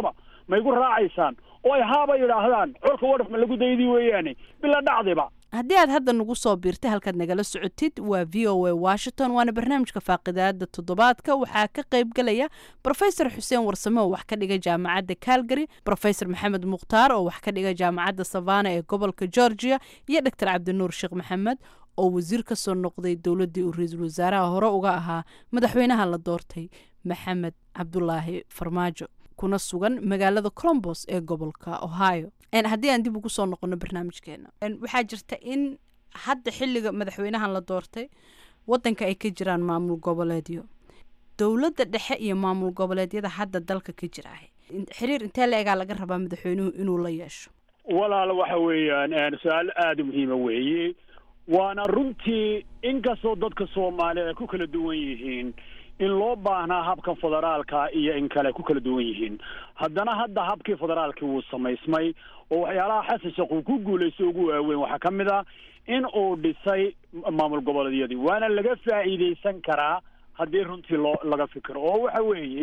ma igu raacaysaan oo ay haaba yidhaahdaan colka wadhaf ma lagu daydii weeyaane bila dhacdiba haddii aad hadda nagu soo biirtay halkaad nagala socotid waa v o a washington waana barnaamijka faaqidaada toddobaadka waxaa ka qayb galaya brofesor xuseen warsame oo wax ka dhiga jaamacadda calgary brofesor maxamed mukhtaar oo wax ka dhiga jaamacadda savana ee gobolka georgia iyo doctor cabdinuur sheekh maxamed oo wasiir ka soo noqday dowladdii uu ra-iisul wasaaraha hore uga ahaa madaxweynaha la doortay maxamed cabdulaahi farmaajo kuna sugan magaalada colombos ee gobolka ohio haddii aan dib ugu soo noqono barnaamijkeena waxaa jirta in hadda xilliga madaxweynahan la doortay wadanka ay ka jiraan maamul goboleedyo dowladda dhexe iyo maamul goboleedyada hadda dalka ka jira xiriir intee la egaa laga rabaa madaxweynuhu inuu la yeesho walaal waxa weeyaan su-aal aada muhiima weeye waana runtii inkastoo dadka soomaaliya ay ku kala duwan yihiin in loo baahnaa habkan federaalka iyo in kale ku kala duwan yihiin haddana hadda habkii federaalkii wuu samaysmay oo waxyaalaha xasan sheekh uu ku guulaystay ugu waaweyn waxaa ka mid ah in uu dhisay maamul goboleedyadii waana laga faa'iidaysan karaa haddii runtii loo laga fikiro oo waxa weeye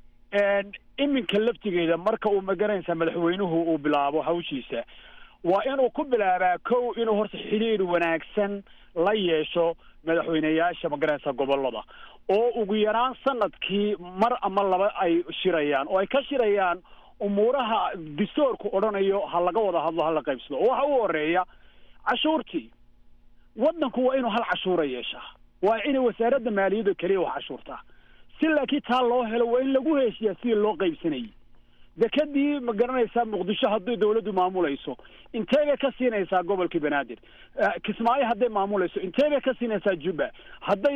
iminka laftigeeda marka uu magaranaysa madaxweynuhu uu bilaabo hawshiisa waa inuu ku bilaabaa kow inuu horta xidhiir wanaagsan la yeesho madaxweyneyaasha magaranaysa gobolada oo ugu yaraan sanadkii mar ama laba ay shirayaan oo ay ka shirayaan umuuraha distoorku odhanayo ha laga wada hadlo ha la qaybsado oo waxa u horeeya cashuurtii waddanku waa inuu hal cashuura yeeshaa waa inay wasaaradda maaliyadda keliya wax cashuurtaa si laakiin taa loo helo waa in lagu heshiyaa sidii loo qaybsanayay dekadii ma garanaysaa muqdisho haddii dawladdu maamulayso intee bay ka siinaysaa gobolkii banaadir kismaayo hadday maamulayso intee bay ka siinaysaa jubba hadday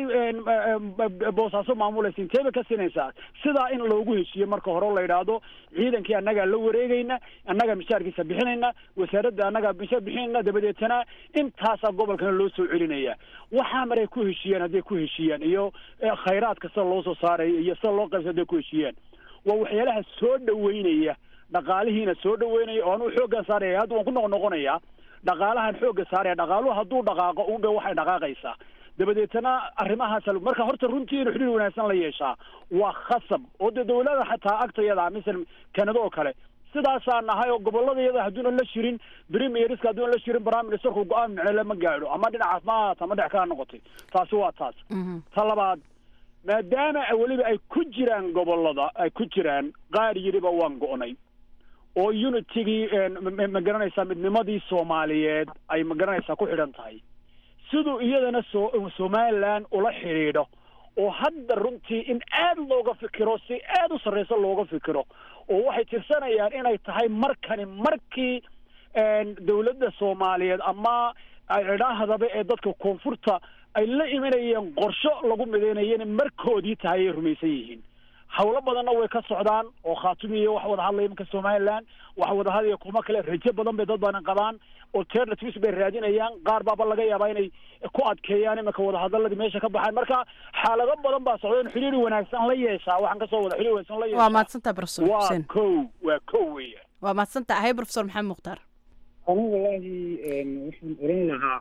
boosaaso maamulayso intee bay ka siinaysaa sidaa in loogu heshiiyo marka hore la yidhaahdo ciidankii annagaa la wareegayna annagaa mishaarkiisa bixinayna wasaaradda annagaa mishaar bixinayna dabadeetana intaasaa gobolkana loo soo celinaya waxaa maray ku heshiiyaan hadday ku heshiiyaan iyo khayraadka sida loo soo saarayo iyo sida loo qaybsa hadday ku heshiiyaan waa waxyaalaha soo dhaweynaya dhaqaalihiina soo dhaweynaya oo anuu xooggan saaraya hadda waan ku noq noqonayaa dhaqaalahan xoogga saaraya dhaqaaluhu hadduu dhaqaaqo undhe waxay dhaqaaqaysaa dabadeetana arrimahaas marka horta runtii inuu xidhiir wanaagsan la yeeshaa waa khasab oo dee dawlada xataa agtayada misal kanada oo kale sidaasaa nahay oo goboladayada hadduuna la shirin premierska hadduuna la shirin prime ministerku go-aan micnole ma gaadho ama dhinacaas ma ahaata ama dhex kaa noqotay taasi waa taas ta labaad maadaama weliba ay ku jiraan gobolada ay ku jiraan qaar yidhiba waan go'nay oo unitigii ma garanaysaa midnimadii soomaaliyeed ay ma garanaysaa ku xidhan tahay siduu iyadana so somaliland ula xidhiidho oo hadda runtii in aad looga fikiro si aad u sarreysa looga fikiro oo waxay tirsanayaan inay tahay markani markii dawladda soomaaliyeed ama cidhaahdaba ee dadka koonfurta ay la imanayeen qorsho lagu midaynayana markoodii tahay ay rumaysan yihiin hawlo badanna way ka socdaan oo khaatumiya wax wada hadlaya imanka somaliland wax wada hadlaya kuma kale rajo badan bay dad badan qabaan alternatives bay raadinayaan qaar baaba laga yaabaa inay ku adkeeyaan imanka wadahadaladii meesha ka baxaan marka xaalado badan baa socda in xidhiir wanaagsan la yeeshaa waxaan kasoo wada xidhiir wanaagsan la yeeshaa waa mahadsantaha profesor waa xuseen kow waa kow weya waa mahadsantaha hay profesor maxamed mukhtaar anigu wallaahi waxaan oran lahaa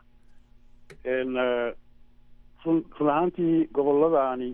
run run ahaantii goboladaani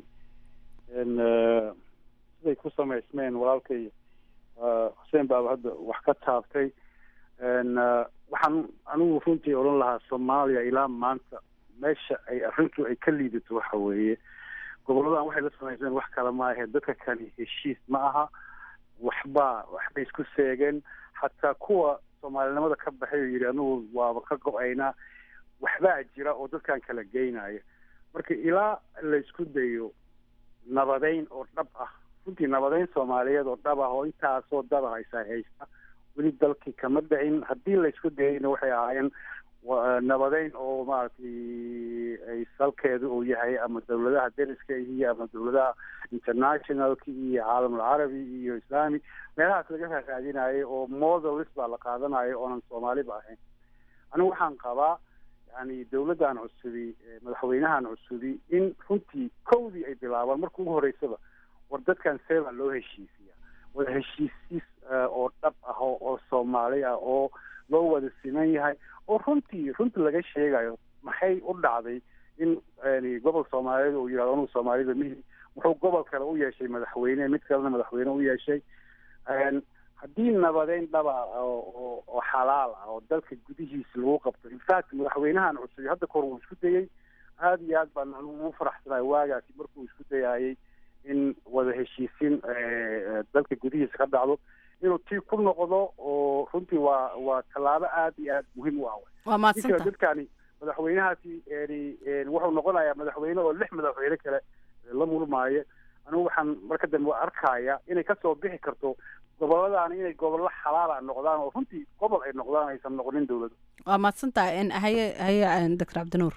siday ku samaysmeen walaalkay xuseen baaba hadda wax ka taabtay waxaan anigu runtii odhan lahaa soomaaliya ilaa maanta meesha ay arrintu ay ka liidato waxa weeye goboladan waxay la samaysmeen wax kale ma ahe dadka kani heshiis ma aha waxba waxbay isku seegeen xataa kuwa soomaalinimada ka baxay oo yidhi anigu waaba ka go-aynaa waxbaa jira oo dadkan kala geynaya marka ilaa laysku dayo nabadeyn oo dhab ah runtii nabadeyn soomaaliyeed oo dhab ah oo intaasoo daba haysa haysta weli dalkii kama dhicin haddii laysku dayayna waxay ahaayeen nabadeyn oo maaragtay ay salkeedu uu yahay ama dawladaha deriska iyo ama dawladaha internationalka iyo caalamulcarabi iyo islami meelahaas laga raadinayo oo modelis baa la qaadanayo oonan soomaaliba ahayn anigu waxaan qabaa yani dawladdan cusubi madaxweynahan cusubi in runtii kowdii ay bilaabaan marka ugu horeysaba war dadkan see baa loo heshiisiya wada heshiisiis oo dhab ah oo soomaali ah oo loo wada siman yahay oo runtii runtii laga sheegayo maxay u dhacday in gobol soomaaliyeed uu yidhahdo anugu soomaalida mihi wuxuu gobol kale u yeeshay madaxweyne mid kalena madaxweyne u yeeshay haddii nabadeyn dhaba oo oo xalaal ah oo dalka gudihiisa lagu qabto infact madaxweynahan cusub hadda kahor wuu isku dayey aada iyo aad baan anigu ugu faraxsanahay waagaasi markuu isku dayayay in wada heshiisiin dalka gudihiisa ka dhacdo inuu tii ku noqdo oo runtii waa waa tallaabo aada iyo aada muhiim u ah waa maadsanta dadkani madaxweynahaasi wuxuu noqonayaa madaxweyne oo lix madaxweyne kale la murmaayo anigu waxaan marka dambe arkaya inay kasoo bixi karto gobolladaan inay gobollo xalaala noqdaan oo runtii gobol ay noqdaan aysan noqonin dowladu waa mahadsantahay haye haye doctor cabdinuur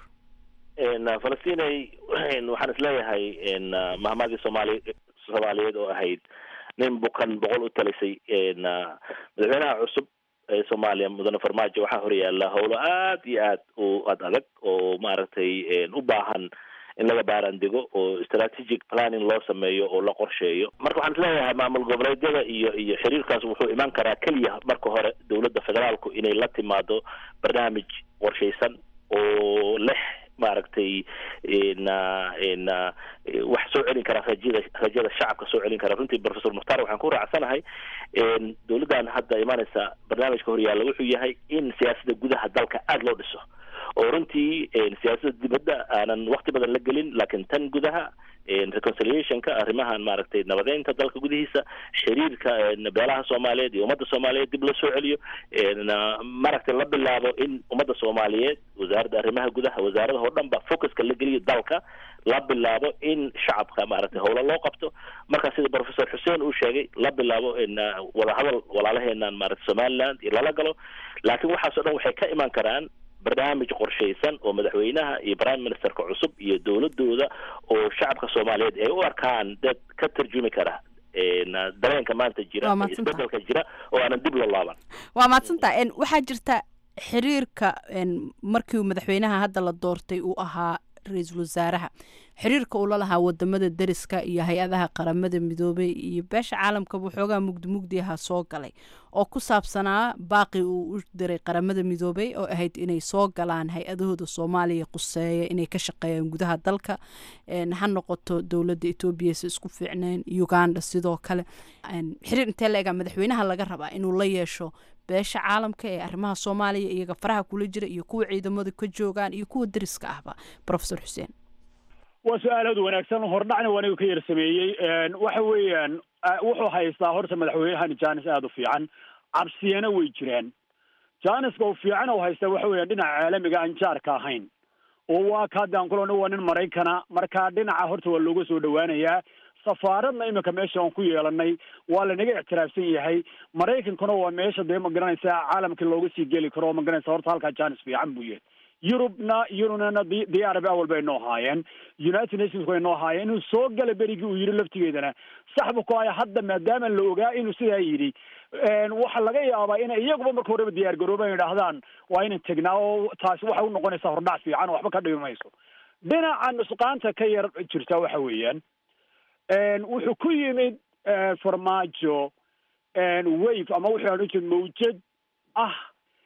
falastinay waxaan isleeyahay mahmadii soomaali soomaaliyeed oo ahayd nin bukan boqol u talisay madaxweynaha cusub ee soomaaliya mudane farmaajo waxaa horyaala howlo aad iyo aad u ad adag oo maaragtay u baahan in laga baaraandego oo strategic planning loo sameeyo oo la qorsheeyo marka waxaan isleeyahay maamul goboleedyada iyo iyo xiriirkaas wuxuu imaan karaa keliya marka hore dowladda federaalku inay la timaado barnaamij qorshaysan oo leh maaragtay na na wax soo celin kara rajada rajada shacabka soo celin kara runtii professor mukhtaar waxaan ku raacsanahay dowladdan hadda imaaneysa barnaamijka horyaalla wuxuu yahay in siyaasadda gudaha dalka aada loo dhiso oo runtii siyaasadda dibadda aanan wakti badan la gelin laakiin tan gudaha reconciliationka arrimahan maaragtay nabadeynta dalka gudihiisa xiriirka beelaha soomaaliyeed iyo ummadda soomaaliyeed dib loo soo celiyo maaragtay la bilaabo in ummadda soomaaliyeed wasaaradda arrimaha gudaha wasaaradaha oo dhan ba focuska la geliyo dalka la bilaabo in shacabka maaragtay howlo loo qabto marka sida professor xuseen uu sheegay la bilaabo in wadahadal walaalaheenan maaragtay somaliland iyo lala galo laakiin waxaas o dhan waxay ka imaan karaan barnaamij qorshaysan oo madaxweynaha iyo prime ministerka cusub iyo dowladooda oo shacabka soomaaliyeed ay u arkaan dad ka tarjumi kara dareenka maanta jira isbedelka jira oo aanan dib loo laaban waa mahadsantaha waxaa jirta xiriirka markii madaxweynaha hadda la doortay uu ahaa ra-iisul wasaaraha xiriirka uu la lahaa wadamada deriska iyo hay-adaha qaramada midoobay iyo beesha caalamkaba waxoogaa mugdi mugdiaha soo galay oo ku saabsanaa baaqi uu u diray qaramada midoobay oo ahayd inay soo galaan hay-adahooda soomaaliya quseeya inay ka shaqeeyaan gudaha dalka ha noqoto dowladda etoobiya si isku fiicneen uganda sidoo kale xiriir intee la egaa madaxweynaha laga rabaa inuu la yeesho beesha caalamka ee arrimaha soomaaliya iyaga faraha kula jira iyo kuwa ciidamadu ka joogaan iyo kuwa deriska ahba professor xuseen waa su-aal aad wanaagsan hordhacna waa aniga ka yar sameeyey waxa weeyaan wuxuu haystaa horta madaxweynahan janis aada u fiican cabsiyana way jiraan janiska u fiican u haystaa waxa weeyaan dhinaca caalamiga aan jaarka ahayn oo waa ka haddaan kulana waa nin maraykana marka dhinaca horta waa looga soo dhawaanayaa safaaradna iminka meesha aan ku yeelanay waa lanaga ictiraafsan yahay maraykankuna waa meesha dee magaranaysa caalamkii looga sii geli karo magaranaysa horta halkaa janis fiican buu yahay yurubna yurubnana diyaaraba awal bay noo haayeen united nations way noo haayeen inuu soo gala berigii uu yidhi laftigeedana saxbu ku haya hadda maadaama la ogaa inuu sidaa yidhi waxa laga yaabaa inay iyaguba marka horeba diyaar garooban yidhaahdaan waa inan tegnaa oo taasi waxay unoqonaysaa hordhac fiican oo waxba ka dhimi mayso dhinaca nusqaanta ka yar jirta waxa weeyaan wuxuu ku yimid farmaajo wave ama wuxuu odhan jira mawjad ah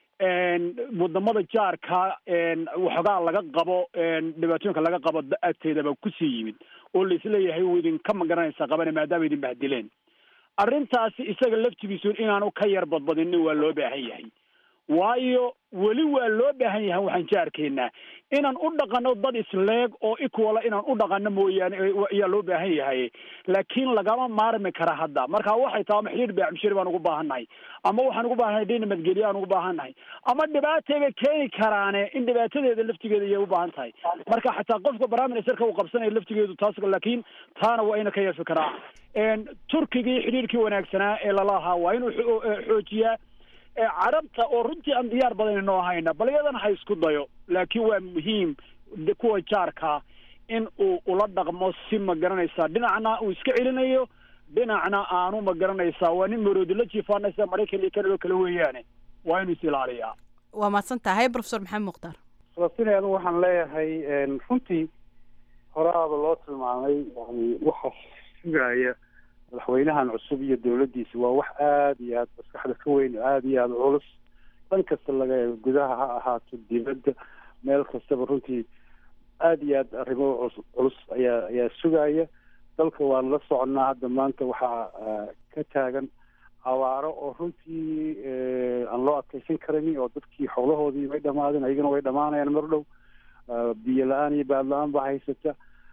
wadamada jaarka waxoogaa laga qabo dhibaatooyinka laga qabo agteedaba kusii yimid oo laisleeyahay uu idinka magaranaysa qabana maadaama idin bahdileen arrintaasi isaga laftigiisu inaanu ka yar badbadinin waa loo baahan yahay waayo weli waa loo baahan yahay waxaan jaarkeena inaan u dhaqano dad isleeg oo equala inaan u dhaqano mooyaane ayaa loo baahan yahay laakiin lagama maarmi kara hadda marka waxay tahay ama xidhiir baacmishiri baan ugu baahannahay ama waxaan ugu baahannahay dhin nabadgelye aan ugu baahannahay ama dhibaatayba keeni karaane in dhibaatadeeda laftigeeda ayay u baahan tahay marka xataa qofka prime ministerka uu qabsanaya laftigeedu taas laakiin taana waa ina ka yeefi karaa turkigii xidhiirkii wanaagsanaa ee lalahaa waa inuu xoojiyaa carabta oo runtii aan diyaar badan inoo hayna bal iyadana ha isku dayo laakiin waa muhiim kuwa jaarka in uu ula dhaqmo si ma garanaysaa dhinacna uu iska celinayo dhinacna aanu ma garanaysaa waa nin maroodi la jiifaanaysa maraykan iyo kanado kale weeyaane waa inuu is ilaaliyaa waa mahadsan tahay professor maxamed mukhtaar falastiin anigu waxaan leeyahay runtii horaaba loo tilmaamay yani waxa sugaya madaxweynahan cusub iyo dowladdiisa waa wax aada iyo aada maskaxda ka weyn aada iyo aada culus dhan kasta laga eego gudaha ha ahaato dibadda meel kastaba runtii aada iyo aada arrimo culus culus ayaa ayaa sugaya dalka waan la soconnaa hadda maanta waxaa ka taagan abaaro oo runtii aan loo adkeysan karin oo dadkii xoolahoodii way dhamaadeen ayagana way dhamaanayaan mar dhow biyo la-aan iyo baad la-aan baa haysata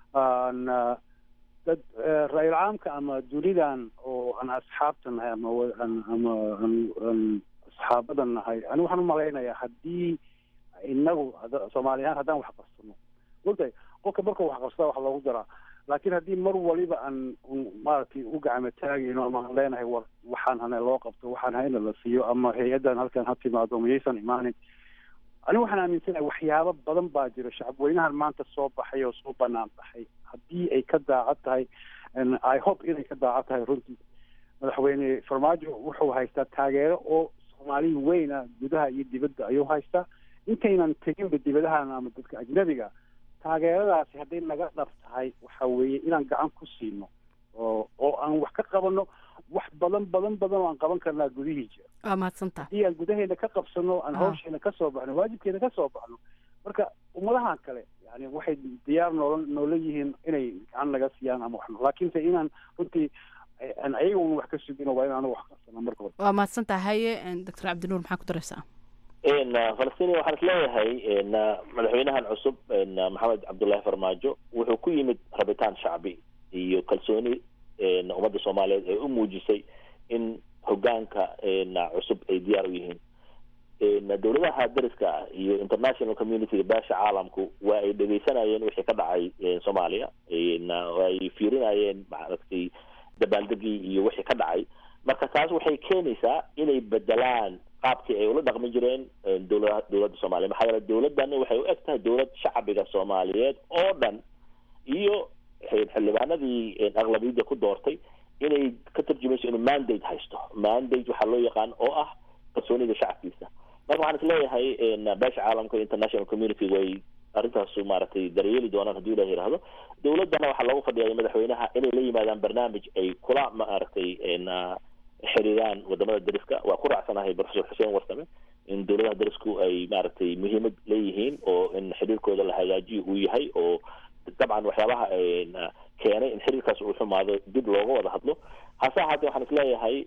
dad ra-iil caamka ama dunidan oo aan asxaabta nahay ama ama aan asxaabadan nahay ani waxaan umalaynayaa haddii inagu soomaali ahaan haddaan wax qabsano ogtahay qofka markuu wax qabsada wax loogu daraa laakiin haddii mar waliba aan maaragtay u gacmo taagayno ama aan leenahay war waxaan hana loo qabto waxaan hayna la siiyo ama hay-addan halkan ha timaado miyaysan imaanin ani waxaan aaminsanahay waxyaabo badan baa jira shacabweynahan maanta soo baxay oo soo banaan baxay haddii ay ka daacad tahay i hope inay ka daacad tahay runtii madaxweyne farmaajo wuxuu haystaa taageero oo soomaalihi weyn ah gudaha iyo dibadda ayuu haystaa intaynan teginba dibadahan ama dadka ajnabiga taageeradaasi hadday naga dhab tahay waxa weeye inaan gacan ku siino oo oo aan wax ka qabano wax badan badan badan oo aan qaban karnaa gudihii jira waa mahadsantaha haddii aan gudaheena ka qabsano aan hawsheena ka soo baxno waajibkeena ka soo baxno marka ummadahan kale yani waxay diyaar noola noola yihiin inay gacan naga siiyaan ama wax laakiinse inaan runtii aan ayaga un wax ka sugino waa in aanu wax qabsano marka hore waa mahadsantaha haye doctor cabdinuur maxaa ku daraysaa falastiin waxaan isleeyahay madaxweynahan cusub maxamed cabdullaahi farmaajo wuxuu ku yimid rabitaan shacbi iyo kalsooni ummadda soomaaliyeed ee u muujisay in hogaanka cusub ay diyaar u yihiin dowladaha dariska ah iyo international community beesha caalamku waa ay dhegeysanayeen wixii ka dhacay soomaaliya ay fiirinayeen maaragtay dabaaldegii iyo wixii ka dhacay marka taas waxay keenaysaa inay bedelaan qaabkii ay ula dhaqmi jireen dowlada dowladda soomaaliya maxaa yeele dowladdan waxay u eg tahay dowlad shacbiga soomaaliyeed oo dhan iyo xildhibaanadii aqlabiyadda ku doortay inay ka tarjumayso inuu mandate haysto mandate waxaa loo yaqaan oo ah kalsoonida shacabkiisa marka waxaan isleeyahay beesha caalamka international community way arrintaasu maaragtay daryeeli doonaan haddii ilah yihahdo dowladdana waxaa loogu fadhiyay madaxweynaha inay la yimaadaan barnaamij ay kula maaragtay xiriiraan wadamada dariska waa ku raacsanahay professor xuseen warsame in dowladaha darisku ay maaragtay muhiimad leeyihiin oo in xiriirkooda la hagaajiyo uu yahay oo dabcan waxyaabaha keenay in xiriirkaas uu xumaado dib looga wada hadlo hase ahaatee waxaan isleeyahay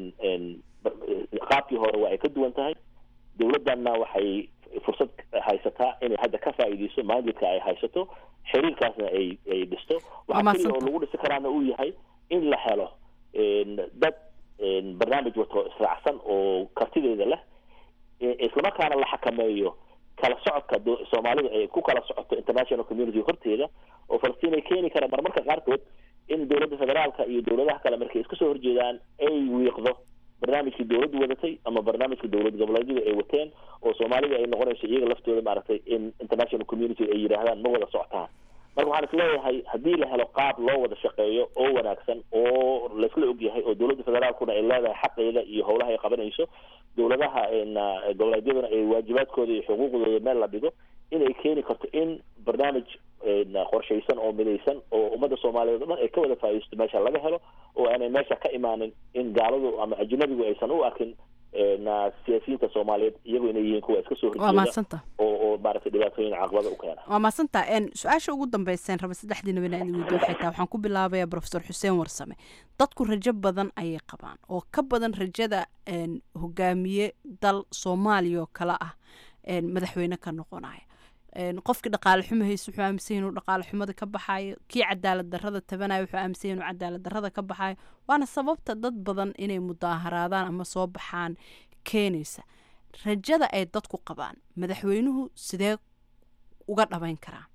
qaabkii hore waa ay ka duwan tahay dowladdanna waxay fursad haysataa inay hadda ka faa'iideyso maandidka ay haysato xiriirkaasna ay ay dhisto waxaa keliya oo lagu dhisi karaana uu yahay in la helo dad barnaamij wato israacsan oo kartideeda leh islamarkaana la xakameeyo kala socodka soomaalida ay ku kala socoto international community horteeda oo falastiin ay keeni karaan marmarka qaarkood in dowladda federaalka iyo dowladaha kale markay iska soo horjeedaan ay wiiqdo barnaamijkii dowladdu wadatay ama barnaamijka dowlad goboleedyadu ay wateen oo soomaalida ay noqonayso iyaga laftooda maaragtay in international community ay yidhaahdaan ma wada socotaan marka waxaan isleeyahay haddii la helo qaab loo wada shaqeeyo oo wanaagsan oo laisla ogyahay oo dowladda federaalkuna ay leedahay xaqeeda iyo howlaha ay qabanayso dowladaha goboleedyaduna ay waajibaadkooda iyo xuquuqdooda meel la dhigo inay keeni karto in barnaamij qorshaysan oo midaysan oo ummadda soomaaliyeed o dhan ay ka wada faa'iidaysto meesha laga helo oo aanay meesha ka imaanin in gaaladu ama ajnabigu aysan u arkin siyaasiyiinta soomaaliyeed iyagu inay yihiin kuwa iska soo waa mahadsanta oo oo maaragtay dhibaatooyin caqabada u keena waa mahadsanta su-aasha ugu dambeyseen raba saddexdiina bana idin weydiyo waxay tahay waxaan ku bilaabayaa professor xuseen warsame dadku rajo badan ayay qabaan oo ka badan rajada hogaamiye dal soomaaliya oo kale ah madaxweyne ka noqonaya qofkii dhaqaale xumo hayse wuxuu aaminsan inuu dhaqaale xumada ka baxayo kii cadaalad darrada tabanaya wuxuu aaminsan inuu cadaalad darrada ka baxayo waana sababta dad badan inay mudaaharaadaan ama soo baxaan keenaysa rajada ay dadku qabaan madaxweynuhu sidee uga dhabayn karaa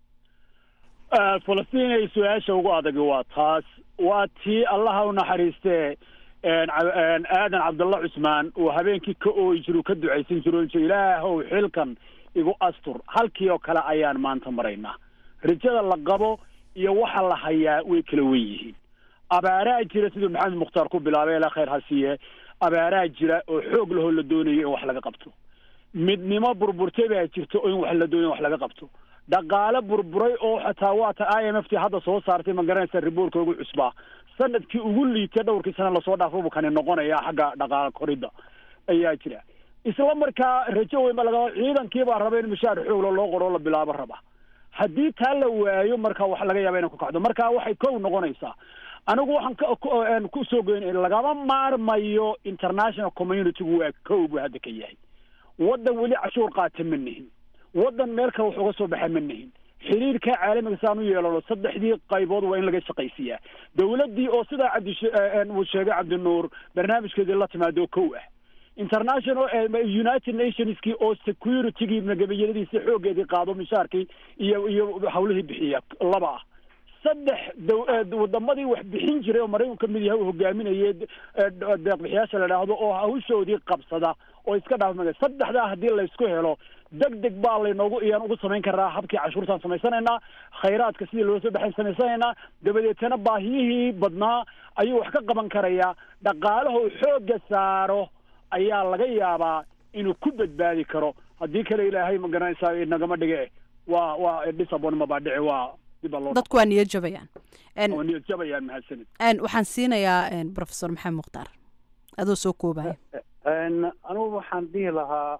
falastiin ay su-aasha ugu adagi waa taas waa tii allaha u naxariistee aadan cabdalla cusmaan uu habeenkii ka ooyi jiru ka ducaysan jiro ilaahow xilkan igu astur halkii oo kale ayaan maanta maraynaa rajada la qabo iyo waxa la hayaa way kala wen yihiin abaaraa jira siduu maxamed mukhtaar ku bilaabay ilaa khayr ha siiye abaaraa jira oo xoog lahoo la doonayo in wax laga qabto midnimo burburtay baa jirta oo in wax la doonayo wax laga qabto dhaqaale burburay oo xataa waata i m f t hadda soo saartay ma garanaysa riboortka ugu cusbaa sanadkii ugu liitay dhowrkii sana lasoo dhaafo kani noqonaya xagga dhaqaale koridda ayaa jira isla markaa rajo weyn ba laga ciidankii baa raba in mishaar xoogla loo qoro la bilaabo raba haddii taa la waayo marka wax laga yaaba inay ku kacdo marka waxay kow noqonaysaa anigu waxaan ku soo goyn lagama maarmayo international communitygu waa kow buu hadda ka yahay waddan weli cashuur qaata ma nihin waddan meel kale wax uga soo baxa ma nihin xiriirka caalamiga saan u yeelano saddexdii qaybood waa in laga shaqaysiiyaa dowladdii oo sidaa cabdi uu sheegay cabdinuur barnaamijkeedii la timaado kow ah international united nationskii oo securitygii magabayadadiisi xooggeedii qaado mishaarkii iyo iyo hawlihii bixiya laba ah saddex wadamadii wax bixin jiray oo maraykanku ka mid yahay uu hogaaminayay deeqbixiyaasha la idhaahdo oo hawshoodii qabsada oo iska dhaafmaya saddexdaa haddii laysku helo deg deg baa laynoogu iyaan ugu samayn karaa habkii cashuurtaan samaysanaynaa khayraadka sidii loo soo baxayn samaysanaynaa dabadeetana baahiyihii badnaa ayuu wax ka qaban karayaa dhaqaalaha uu xoogga saaro ayaa laga yaabaa inuu ku badbaadi karo haddii kale ilaahay magaranaysaa nagama dhige waa waa disabonma baa dhici waa dadku waa niyad jabayaan waa niyad jabayaan mahadsanid waxaan siinayaa professor maxamed mukhtaar adoo soo koobaya anugu waxaan dhihi lahaa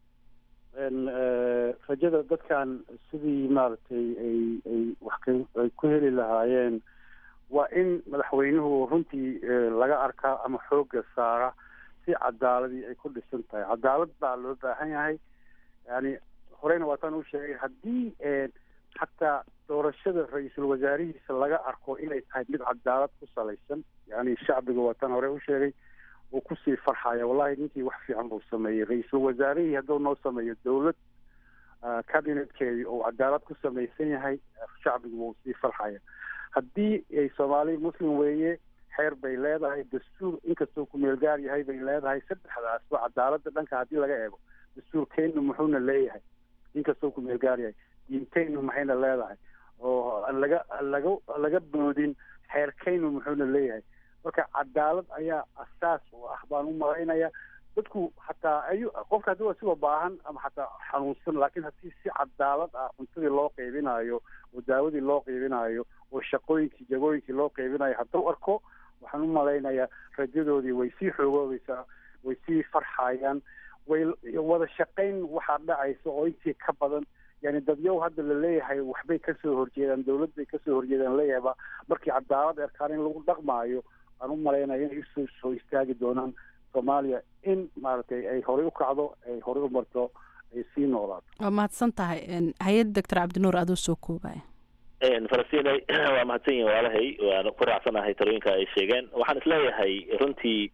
rajada dadkan sidii maaragtay ay ay wax ay ku heli lahaayeen waa in madaxweynuhu runtii laga arkaa ama xoogga saara si cadaaladii ay ku dhisan tahay cadaalad baa loo baahan yahay yani horeyna waataan u sheegay haddii xataa doorashada ra-iisul wasaarihiisa laga arko inay tahay mid cadaalad ku salaysan yani shacbiga waataan hore u sheegay uu kusii farxaya wallahi ninkii wax fiican buu sameeyey ra-iisul wasaarihii hadduu noo sameeyo dowlad cabinetkeedii uu cadaalad ku samaysan yahay shacbigu wuu sii farxaya haddii ay soomaali muslim weeye xeer bay leedahay dastuur inkastoo kumeel gaar yahay bay leedahay saddexdaasba cadaaladda dhanka haddii laga eego dastuurkeennu muxuuna leeyahay inkastoo kumeel gaar yahay diinteynu maxayna leedahay oo aan laga laga laga boodin xeerkeynu muxuuna leeyahay marka cadaalad ayaa asaas u ah baan u malaynaya dadku xataa ayu qofka haddii asigoo baahan ama xataa xanuunsan laakiin haddii si cadaalad ah cuntadii loo qeybinayo oo daawadii loo qeybinayo oo shaqooyinkii jagooyinkii loo qeybinayo hadduu arko waxaan u malaynayaa rajadoodii way sii xoogoobaysaa way sii farxayaan way wada shaqayn waxaa dhacaysa oo intii ka badan yani dadyow hadda la leeyahay waxbay kasoo horjeedaan dowlad bay kasoo horjeedaan leeyahayba markii cadaalad erkaan in lagu dhaqmaayo aan u malaynaya inay usoo soo istaagi doonaan soomaaliya in maaragtay ay horey u kacdo ay horey u marto ay sii noolaato waa mahadsan tahay hay-ad doctor cabdinuur adoo soo koobaya falastiin waa mahadsan yihin walaalahay waan ku raacsanahay talooyinka ay sheegeen waxaan isleeyahay runtii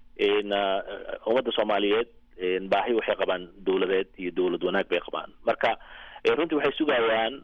ummadda soomaaliyeed baahi waxay qabaan dowladeed iyo dowlad wanaag bay qabaan marka runtii waxay sugayaan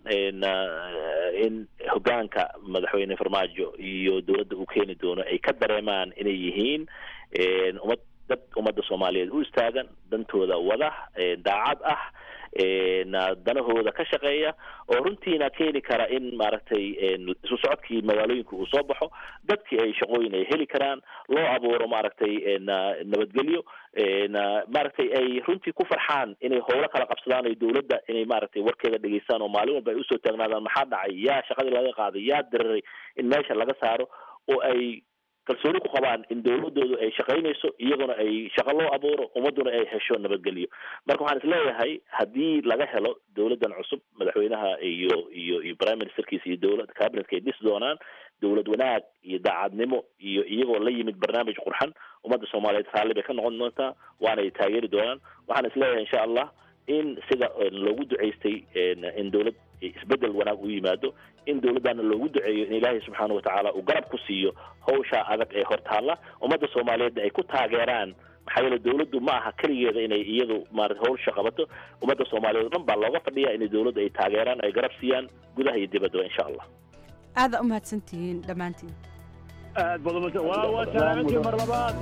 in hogaanka madaxweyne farmaajo iyo dowladda uu keeni doono ay ka dareemaan inay yihiin ummad dad ummadda soomaaliyeed u istaagan dantooda wada daacad ah danahooda ka shaqeeya oo runtiina keeni kara in maaragtay isu socodkii magaalooyinka uu soo baxo dadkii ay shaqooyin ay heli karaan loo abuuro maaragtay nabadgelyo maaragtay ay runtii ku farxaan inay howlo kala qabsadaan ay dowladda inay maaragtay warkeeda dhegeystaan oo maalin walba ay usoo taagnaadaan maxaa dhacay yaa shaqadii laga qaaday yaa diriray in meesha laga saaro oo ay kalsooni ku qabaan in dowladoodu ay shaqaynayso iyaguna ay shaqo loo abuuro ummaduna ay hesho nabadgelyo marka waxaan isleeyahay haddii laga helo dowladdan cusub madaxweynaha iyo iyo iyo prime ministerkiisa iyo dowlad cabinetka ay dhisi doonaan dowlad wanaag iyo daacadnimo iyo iyagoo la yimid barnaamij qurxan ummadda soomaaliyeed raalli bay ka noqon doontaa waana ay taageeri doonaan waxaan isleeyahay insha allah in sida loogu duceystay in dowlad isbedel wanaag u yimaado in dowladdaana loogu duceeyo in ilaahay subxaana watacaala uu garab ku siiyo hawshaa adag ee hortaalla ummadda soomaaliyeedna ay ku taageeraan maxaa yeele dowladdu ma aha keligeeda inay iyadu maarata hawsha qabato ummadda soomaaliyeed o dhan baa looga fadhiya inay dowladdu ay taageeraan ay garab siiyaan gudaha iyo dibaddaba insha allah aada u mahadsantihiin dhammaantiin aad baad umahadsan waa waa salaamantiin mar labaad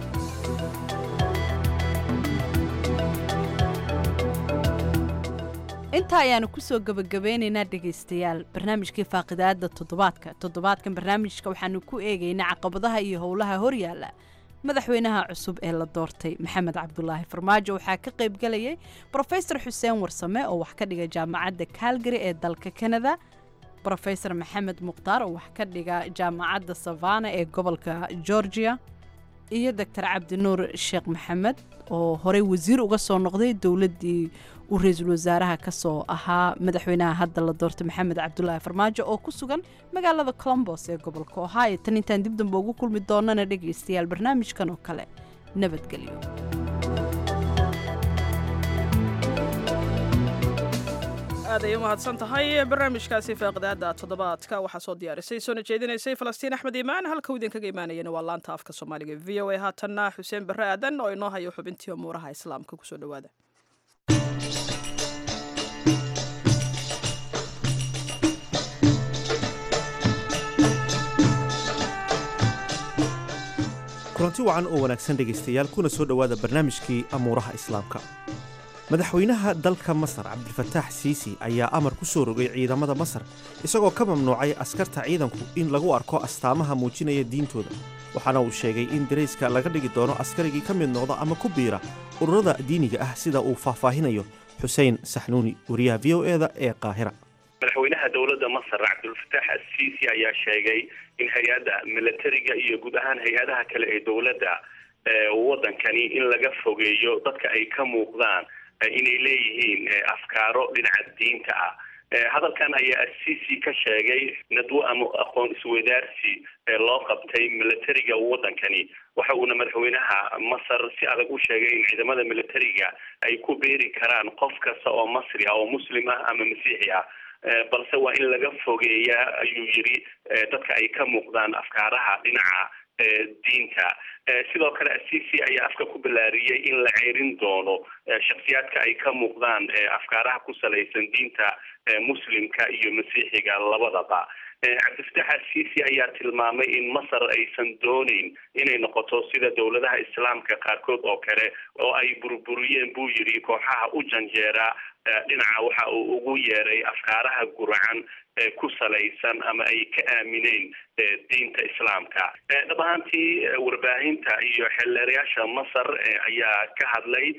intaa ayaanu kusoo gebagabeynaynaa dhegaystayaal barnaamijkii faaqidaada toddobaadka toddobaadkan barnaamijka waxaanu ku eegaynaa caqabadaha iyo howlaha horyaala madaxweynaha cusub ee la doortay maxamed cabdulaahi farmaajo waxaa ka qaybgalayay brofesor xuseen warsame oo wax ka dhiga jaamacadda calgary ee dalka kanada brofesor maxamed mukhtaar oo wax ka dhiga jaamacadda savana ee gobolka georgia iyo doctor cabdinuur sheekh maxamed oo horey wasiir uga soo noqday dowladdii uu ra-iisul wasaaraha kasoo ahaa madaxweynaha hadda la doortay maxamed cabdulaahi farmaajo oo ku sugan magaalada colombos ee gobolka ohio tan intaan dib damba ugu kulmi doonana dhegaystayaal barnaamijkan oo kale nabadgelyo aad ay u mahadsan tahay barnaamijkaasi faaqidaada toddobaadka waxaa soo diyaarisay soona jeedinaysay falastiin axmed iimaan halka uu idinkaga imaanayana waa laanta afka soomaaliga v o a haatanna xuseen barre aadan oo inoo hayo xubintii umuuraha islaamka kusoo dhowaada kulanti wacan oo wanaagsan dhegaystayaal kuna soo dhowaada barnaamijkii amuuraha islaamka madaxweynaha dalka masar cabdilfataax siisi ayaa amar ku soo rogay ciidamada masar isagoo ka mamnuucay askarta ciidanku in lagu arko astaamaha muujinaya diintooda waxaana uu sheegay in darayska laga dhigi doono askarigii ka mid noqda ama ku biira ururada diiniga ah sida uu faahfaahinayo xuseen saxnuuni wariyaha v o eda ee qaahira madaxweynaha dowladda masar cabdulfataax asiisi ayaa sheegay in hay-adda milatariga iyo guud ahaan hay-adaha kale ee dowladda waddankani in laga fogeeyo dadka ay ka muuqdaan inay leeyihiin afkaaro dhinaca diinta ah hadalkan ayaa asiisi ka sheegay nadwo ama aqoon isweydaarsi loo qabtay milatariga waddankani waxa uuna madaxweynaha masar si adag u sheegay in ciidamada milatariga ay ku beeri karaan qof kasta oo masri ah oo muslim ah ama masiixi ah balse waa in laga fogeeyaa ayuu yidhi dadka ay ka muuqdaan afkaaraha dhinaca diinta sidoo kale asiisi ayaa afka ku balaariyey in la ceerin doono shaksiyaadka ay ka muuqdaan afkaaraha ku salaysan diinta muslimka iyo masiixiga labadaba cabdifatax asiisi ayaa tilmaamay in masar aysan dooneyn inay noqoto sida dowladaha islaamka qaarkood oo kale oo ay burburiyeen buu yidhi kooxaha u janjeera dhinaca waxa uu ugu yeeray afkaaraha guracan ku salaysan ama ay ka aamineen diinta islaamka dhab ahaantii warbaahinta iyo xeelleerayaasha masar ayaa ka hadlay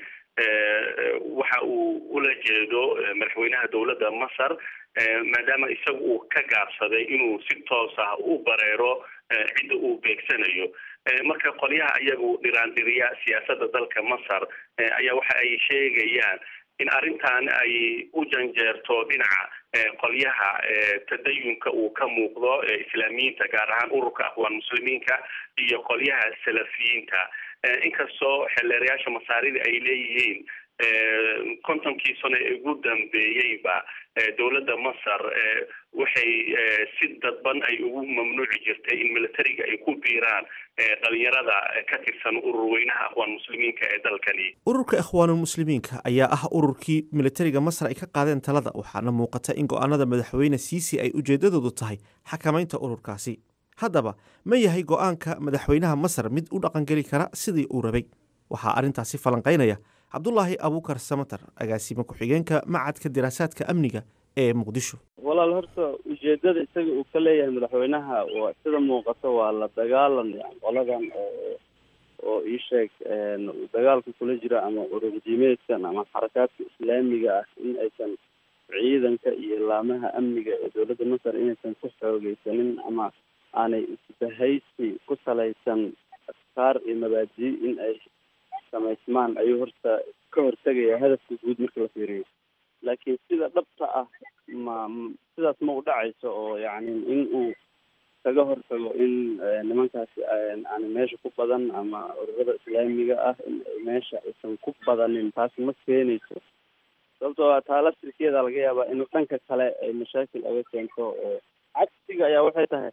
waxa uu ula jeedo madaxweynaha dowladda masar maadaama isaga uu ka gaabsaday inuu si toos ah u bareero cidda uu beegsanayo marka qolyaha iyagu dhiraandhiriya siyaasadda dalka masar ayaa waxa ay sheegayaan in arrintan ay u janjeerto dhinaca qolyaha tadayunka uu ka muuqdo islaamiyiinta gaar ahaan ururka aqwaan muslimiinka iyo qolyaha salafiyiinta inkastoo xeelleerayaasha masaarida ay leeyihiin kontonkii sano ee ugu dambeeyeyba dowladda masar waxay si dadban ay ugu mamnuuci jirtay in militariga ay ku biiraan dhalinyarada ka tirsan urur weynaha aqwaan muslimiinka ee dalkani ururka ikhwaanulmuslimiinka ayaa ah ururkii militariga masar ay ka qaadeen talada waxaana muuqata in go'aanada madaxweyne siisi ay ujeeddadoodu tahay xakamaynta ururkaasi haddaba ma yahay go'aanka madaxweynaha masar mid u dhaqangeli kara sidii uu rabay waxaa arrintaasi falanqaynaya cabdulaahi abuukar samatar agaasime ku-xigeenka macadka diraasaadka amniga ee muqdisho walaal horta ujeedada isaga uu ka leeyahay madaxweynaha waa sida muuqato waa la dagaalan qoladan oo oo ii sheeg dagaalka kula jira ama ururdiimeedkan ama xarakaadka islaamiga ah in aysan ciidanka iyo laamaha amniga ee dowladda masar inaysan ku xoogeysanin ama aanay isbahaysi ku salaysan afkaar iyo mabaadi in ay samaysmaan ayuu horta ka hortegaya hadafka guud marka la fiiriyo laakiin sida dhabta ah ma sidaas ma u dhacayso oo yacni in uu kaga hortago in nimankaasi aan meesha ku badan ama ururada islaamiga ah in meesha aysan ku badanin taas ma keenayso sababtoo a taa laftirkeeda laga yaabaa inuu dhanka kale ay mashaakil aga keento oo cagsiga ayaa waxay tahay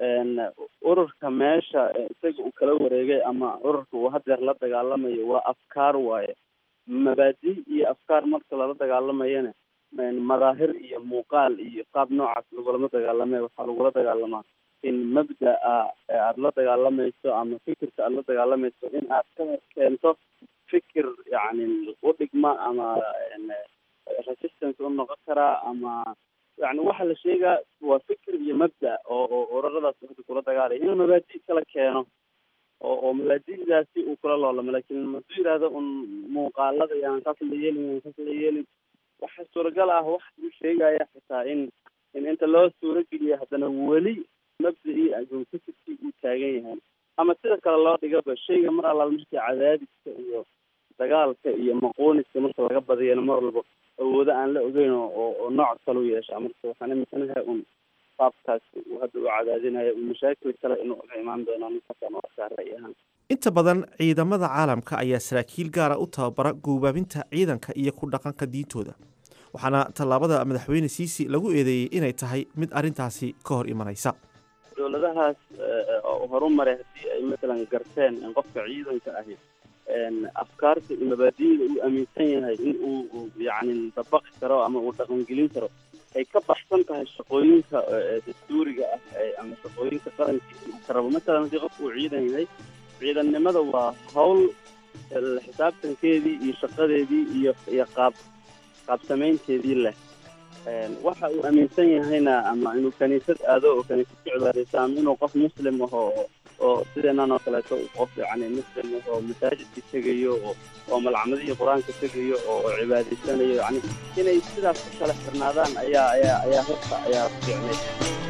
ururka meesha isaga uu kala wareegay ama ururka uu hadeer la dagaalamayo waa afkaar waaye mabaadi iyo afkaar marka lala dagaalamayana madaahir iyo muuqaal iyo qaab noocaas lagulama dagaalame waxaa lagula dagaalamaa in mabda-a aada la dagaalamayso ama fikirka aada la dagaalamayso in aad ka keento fikir yacni u dhigma ama resistance u noqon karaa ama yani waxa la sheegaa waa fikir iyo mabda oo oo ururadaas hadda kula dagaalaya inuu mabaadi kala keeno oo oo mabaadidaasi uu kula loolamo laakiin maduu yihahdo un muuqaalada yaan saas la yeelin yaan saas la yeelin waxa suuragal ah wax uu sheegaya xitaa in in inta loo suurageliya haddana weli mabda-ii agoonkasidkii uu taagan yahay ama sida kale loo dhigaba shayga mar allaal markii cadaadiska iyo dagaalka iyo maqooniska marka laga badiyana mar walba awoodo aan la ogeyn oo oo nooc kale u yeesha marka waxaan iminsanahay un qaabkaas uu hadda u cadaadinayo uu mashaakil kale inuu uga imaan doono ninkaasaan u arkaa ra'yi ahaan inta badan ciidamada caalamka ayaa saraakiil gaara u tababara guubaabinta ciidanka iyo ku dhaqanka diintooda waxaana tallaabada madaxweyne siisi lagu eedeeyey inay tahay mid arrintaasi ka hor imanaysa dowladahaas oo horumaray haddii ay matalan garteen in qofka ciidanka ahi afkaarta iyo mabaadi'da uu aaminsan yahay in uu yacni dabaqi karo ama uu dhaqangelin karo ay ka baxsan tahay shaqooyinka dastuuriga ah ama shaqooyinka qarankiisa uu ka rabo matalan haddii qofka uu ciidan yahay ciidannimada waa hawl xisaabtankeedii iyo shaqadeedii iyo iyo qaab qaabsamaynteedii leh waxa uu aaminsan yahayna ama inuu kaniisad aado oo kaniisad ku cibaadaysto ama inuu qof muslim aho oo sideenan oo kaleeto qof yani muslim ah oo masaajidka tegayo oo oo malcamadihii qur-aanka tegayo oo cibaadaysanayo yani inay sidaas ku kala xirnaadaan ayaa ayaa ayaa horta ayaa fiicnay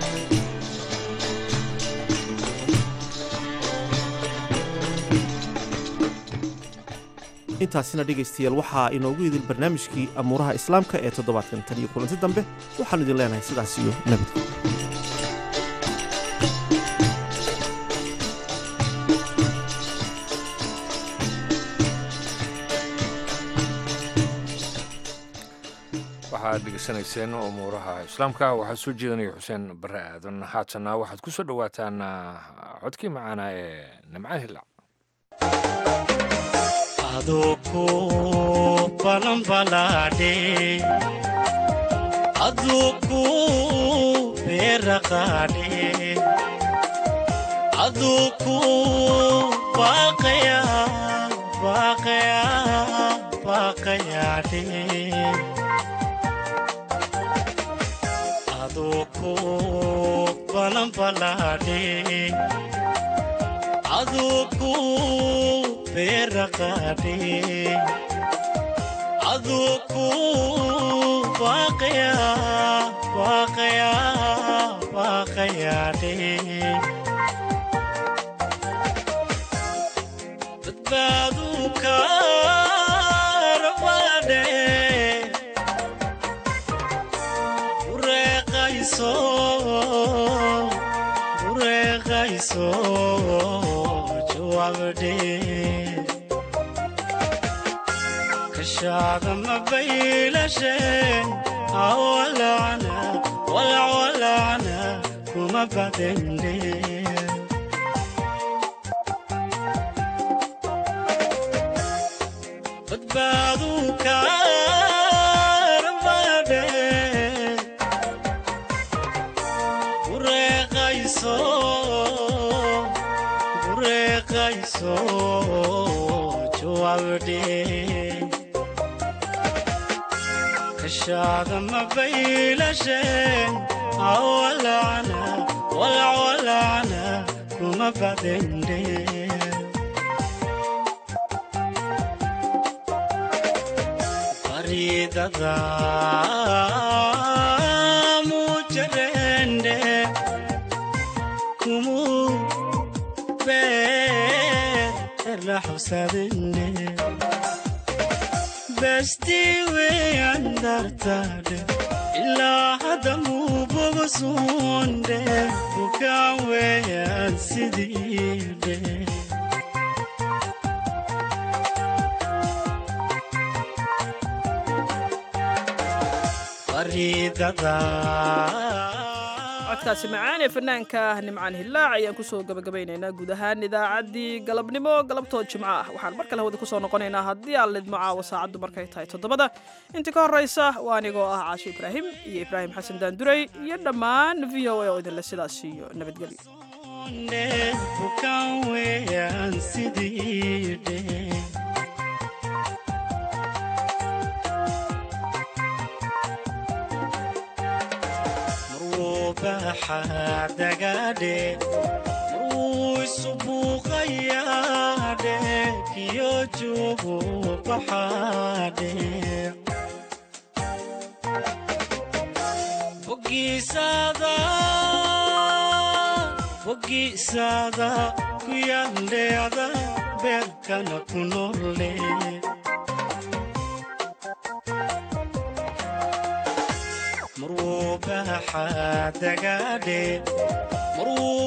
intaasina dhegaystayaal waxaa inoogu idil barnaamijkii amuuraha islaamka ee toddobaadkan tan iyo kulanti dambe waxaanu idin leenahay sidaas iyo nabadgel waxaad dhegeysanayseen umuuraha islaamka waxaa soo jeedanaya xuseen bare aadan haatanna waxaad ku soo dhowaataan codkii macaana ee nimcaan hilac aduku balanbalaadhe aduku beeraqaadhe aduku baaqaya baaqaya baaqayaadhe aduku balanbalaadhe aduku beeraqaadhe aduku baaqaya baaqaya baaqayaadhe badbaadu kaarbaadhe ureeqayso ureeqayso jawaabdhe kashaada mabaylashen awalacna walacwalacna kuma badende badbaadu kaarbaadhe ureeqayso ureeqayso jawaabdhe kashaada mabaylashen awalacna walacwalacna kuma badende baridada mujarende kumu beerla xusadene bestiwe andartade ilaa hadda muubogosonde bukaan weeyaan sidiidhe codkaasi macaan ee fanaanka nimcaan hillaac ayaan kusoo gabagabaynaynaa guud ahaan idaacaddii galabnimo galabtood jimco ah waxaan mar kale hawada kusoo noqonaynaa haddii aan lidmo caawa saacaddu markay tahay toddobada intii ka horraysa waa anigoo ah caashi ibraahim iyo ibraahim xasan daanduray iyo dhammaan v o a oo idinle sidaas iyo nabadgelyo bukaan weeyaan sidiidhe baxadagadhe marwuu isu buuqayaadhe kiyo joogu baxaadhe bogiisaada bogiisaada ku yaaldheeda beerkana ku nolle marwuu baxa dagaadhe marwuu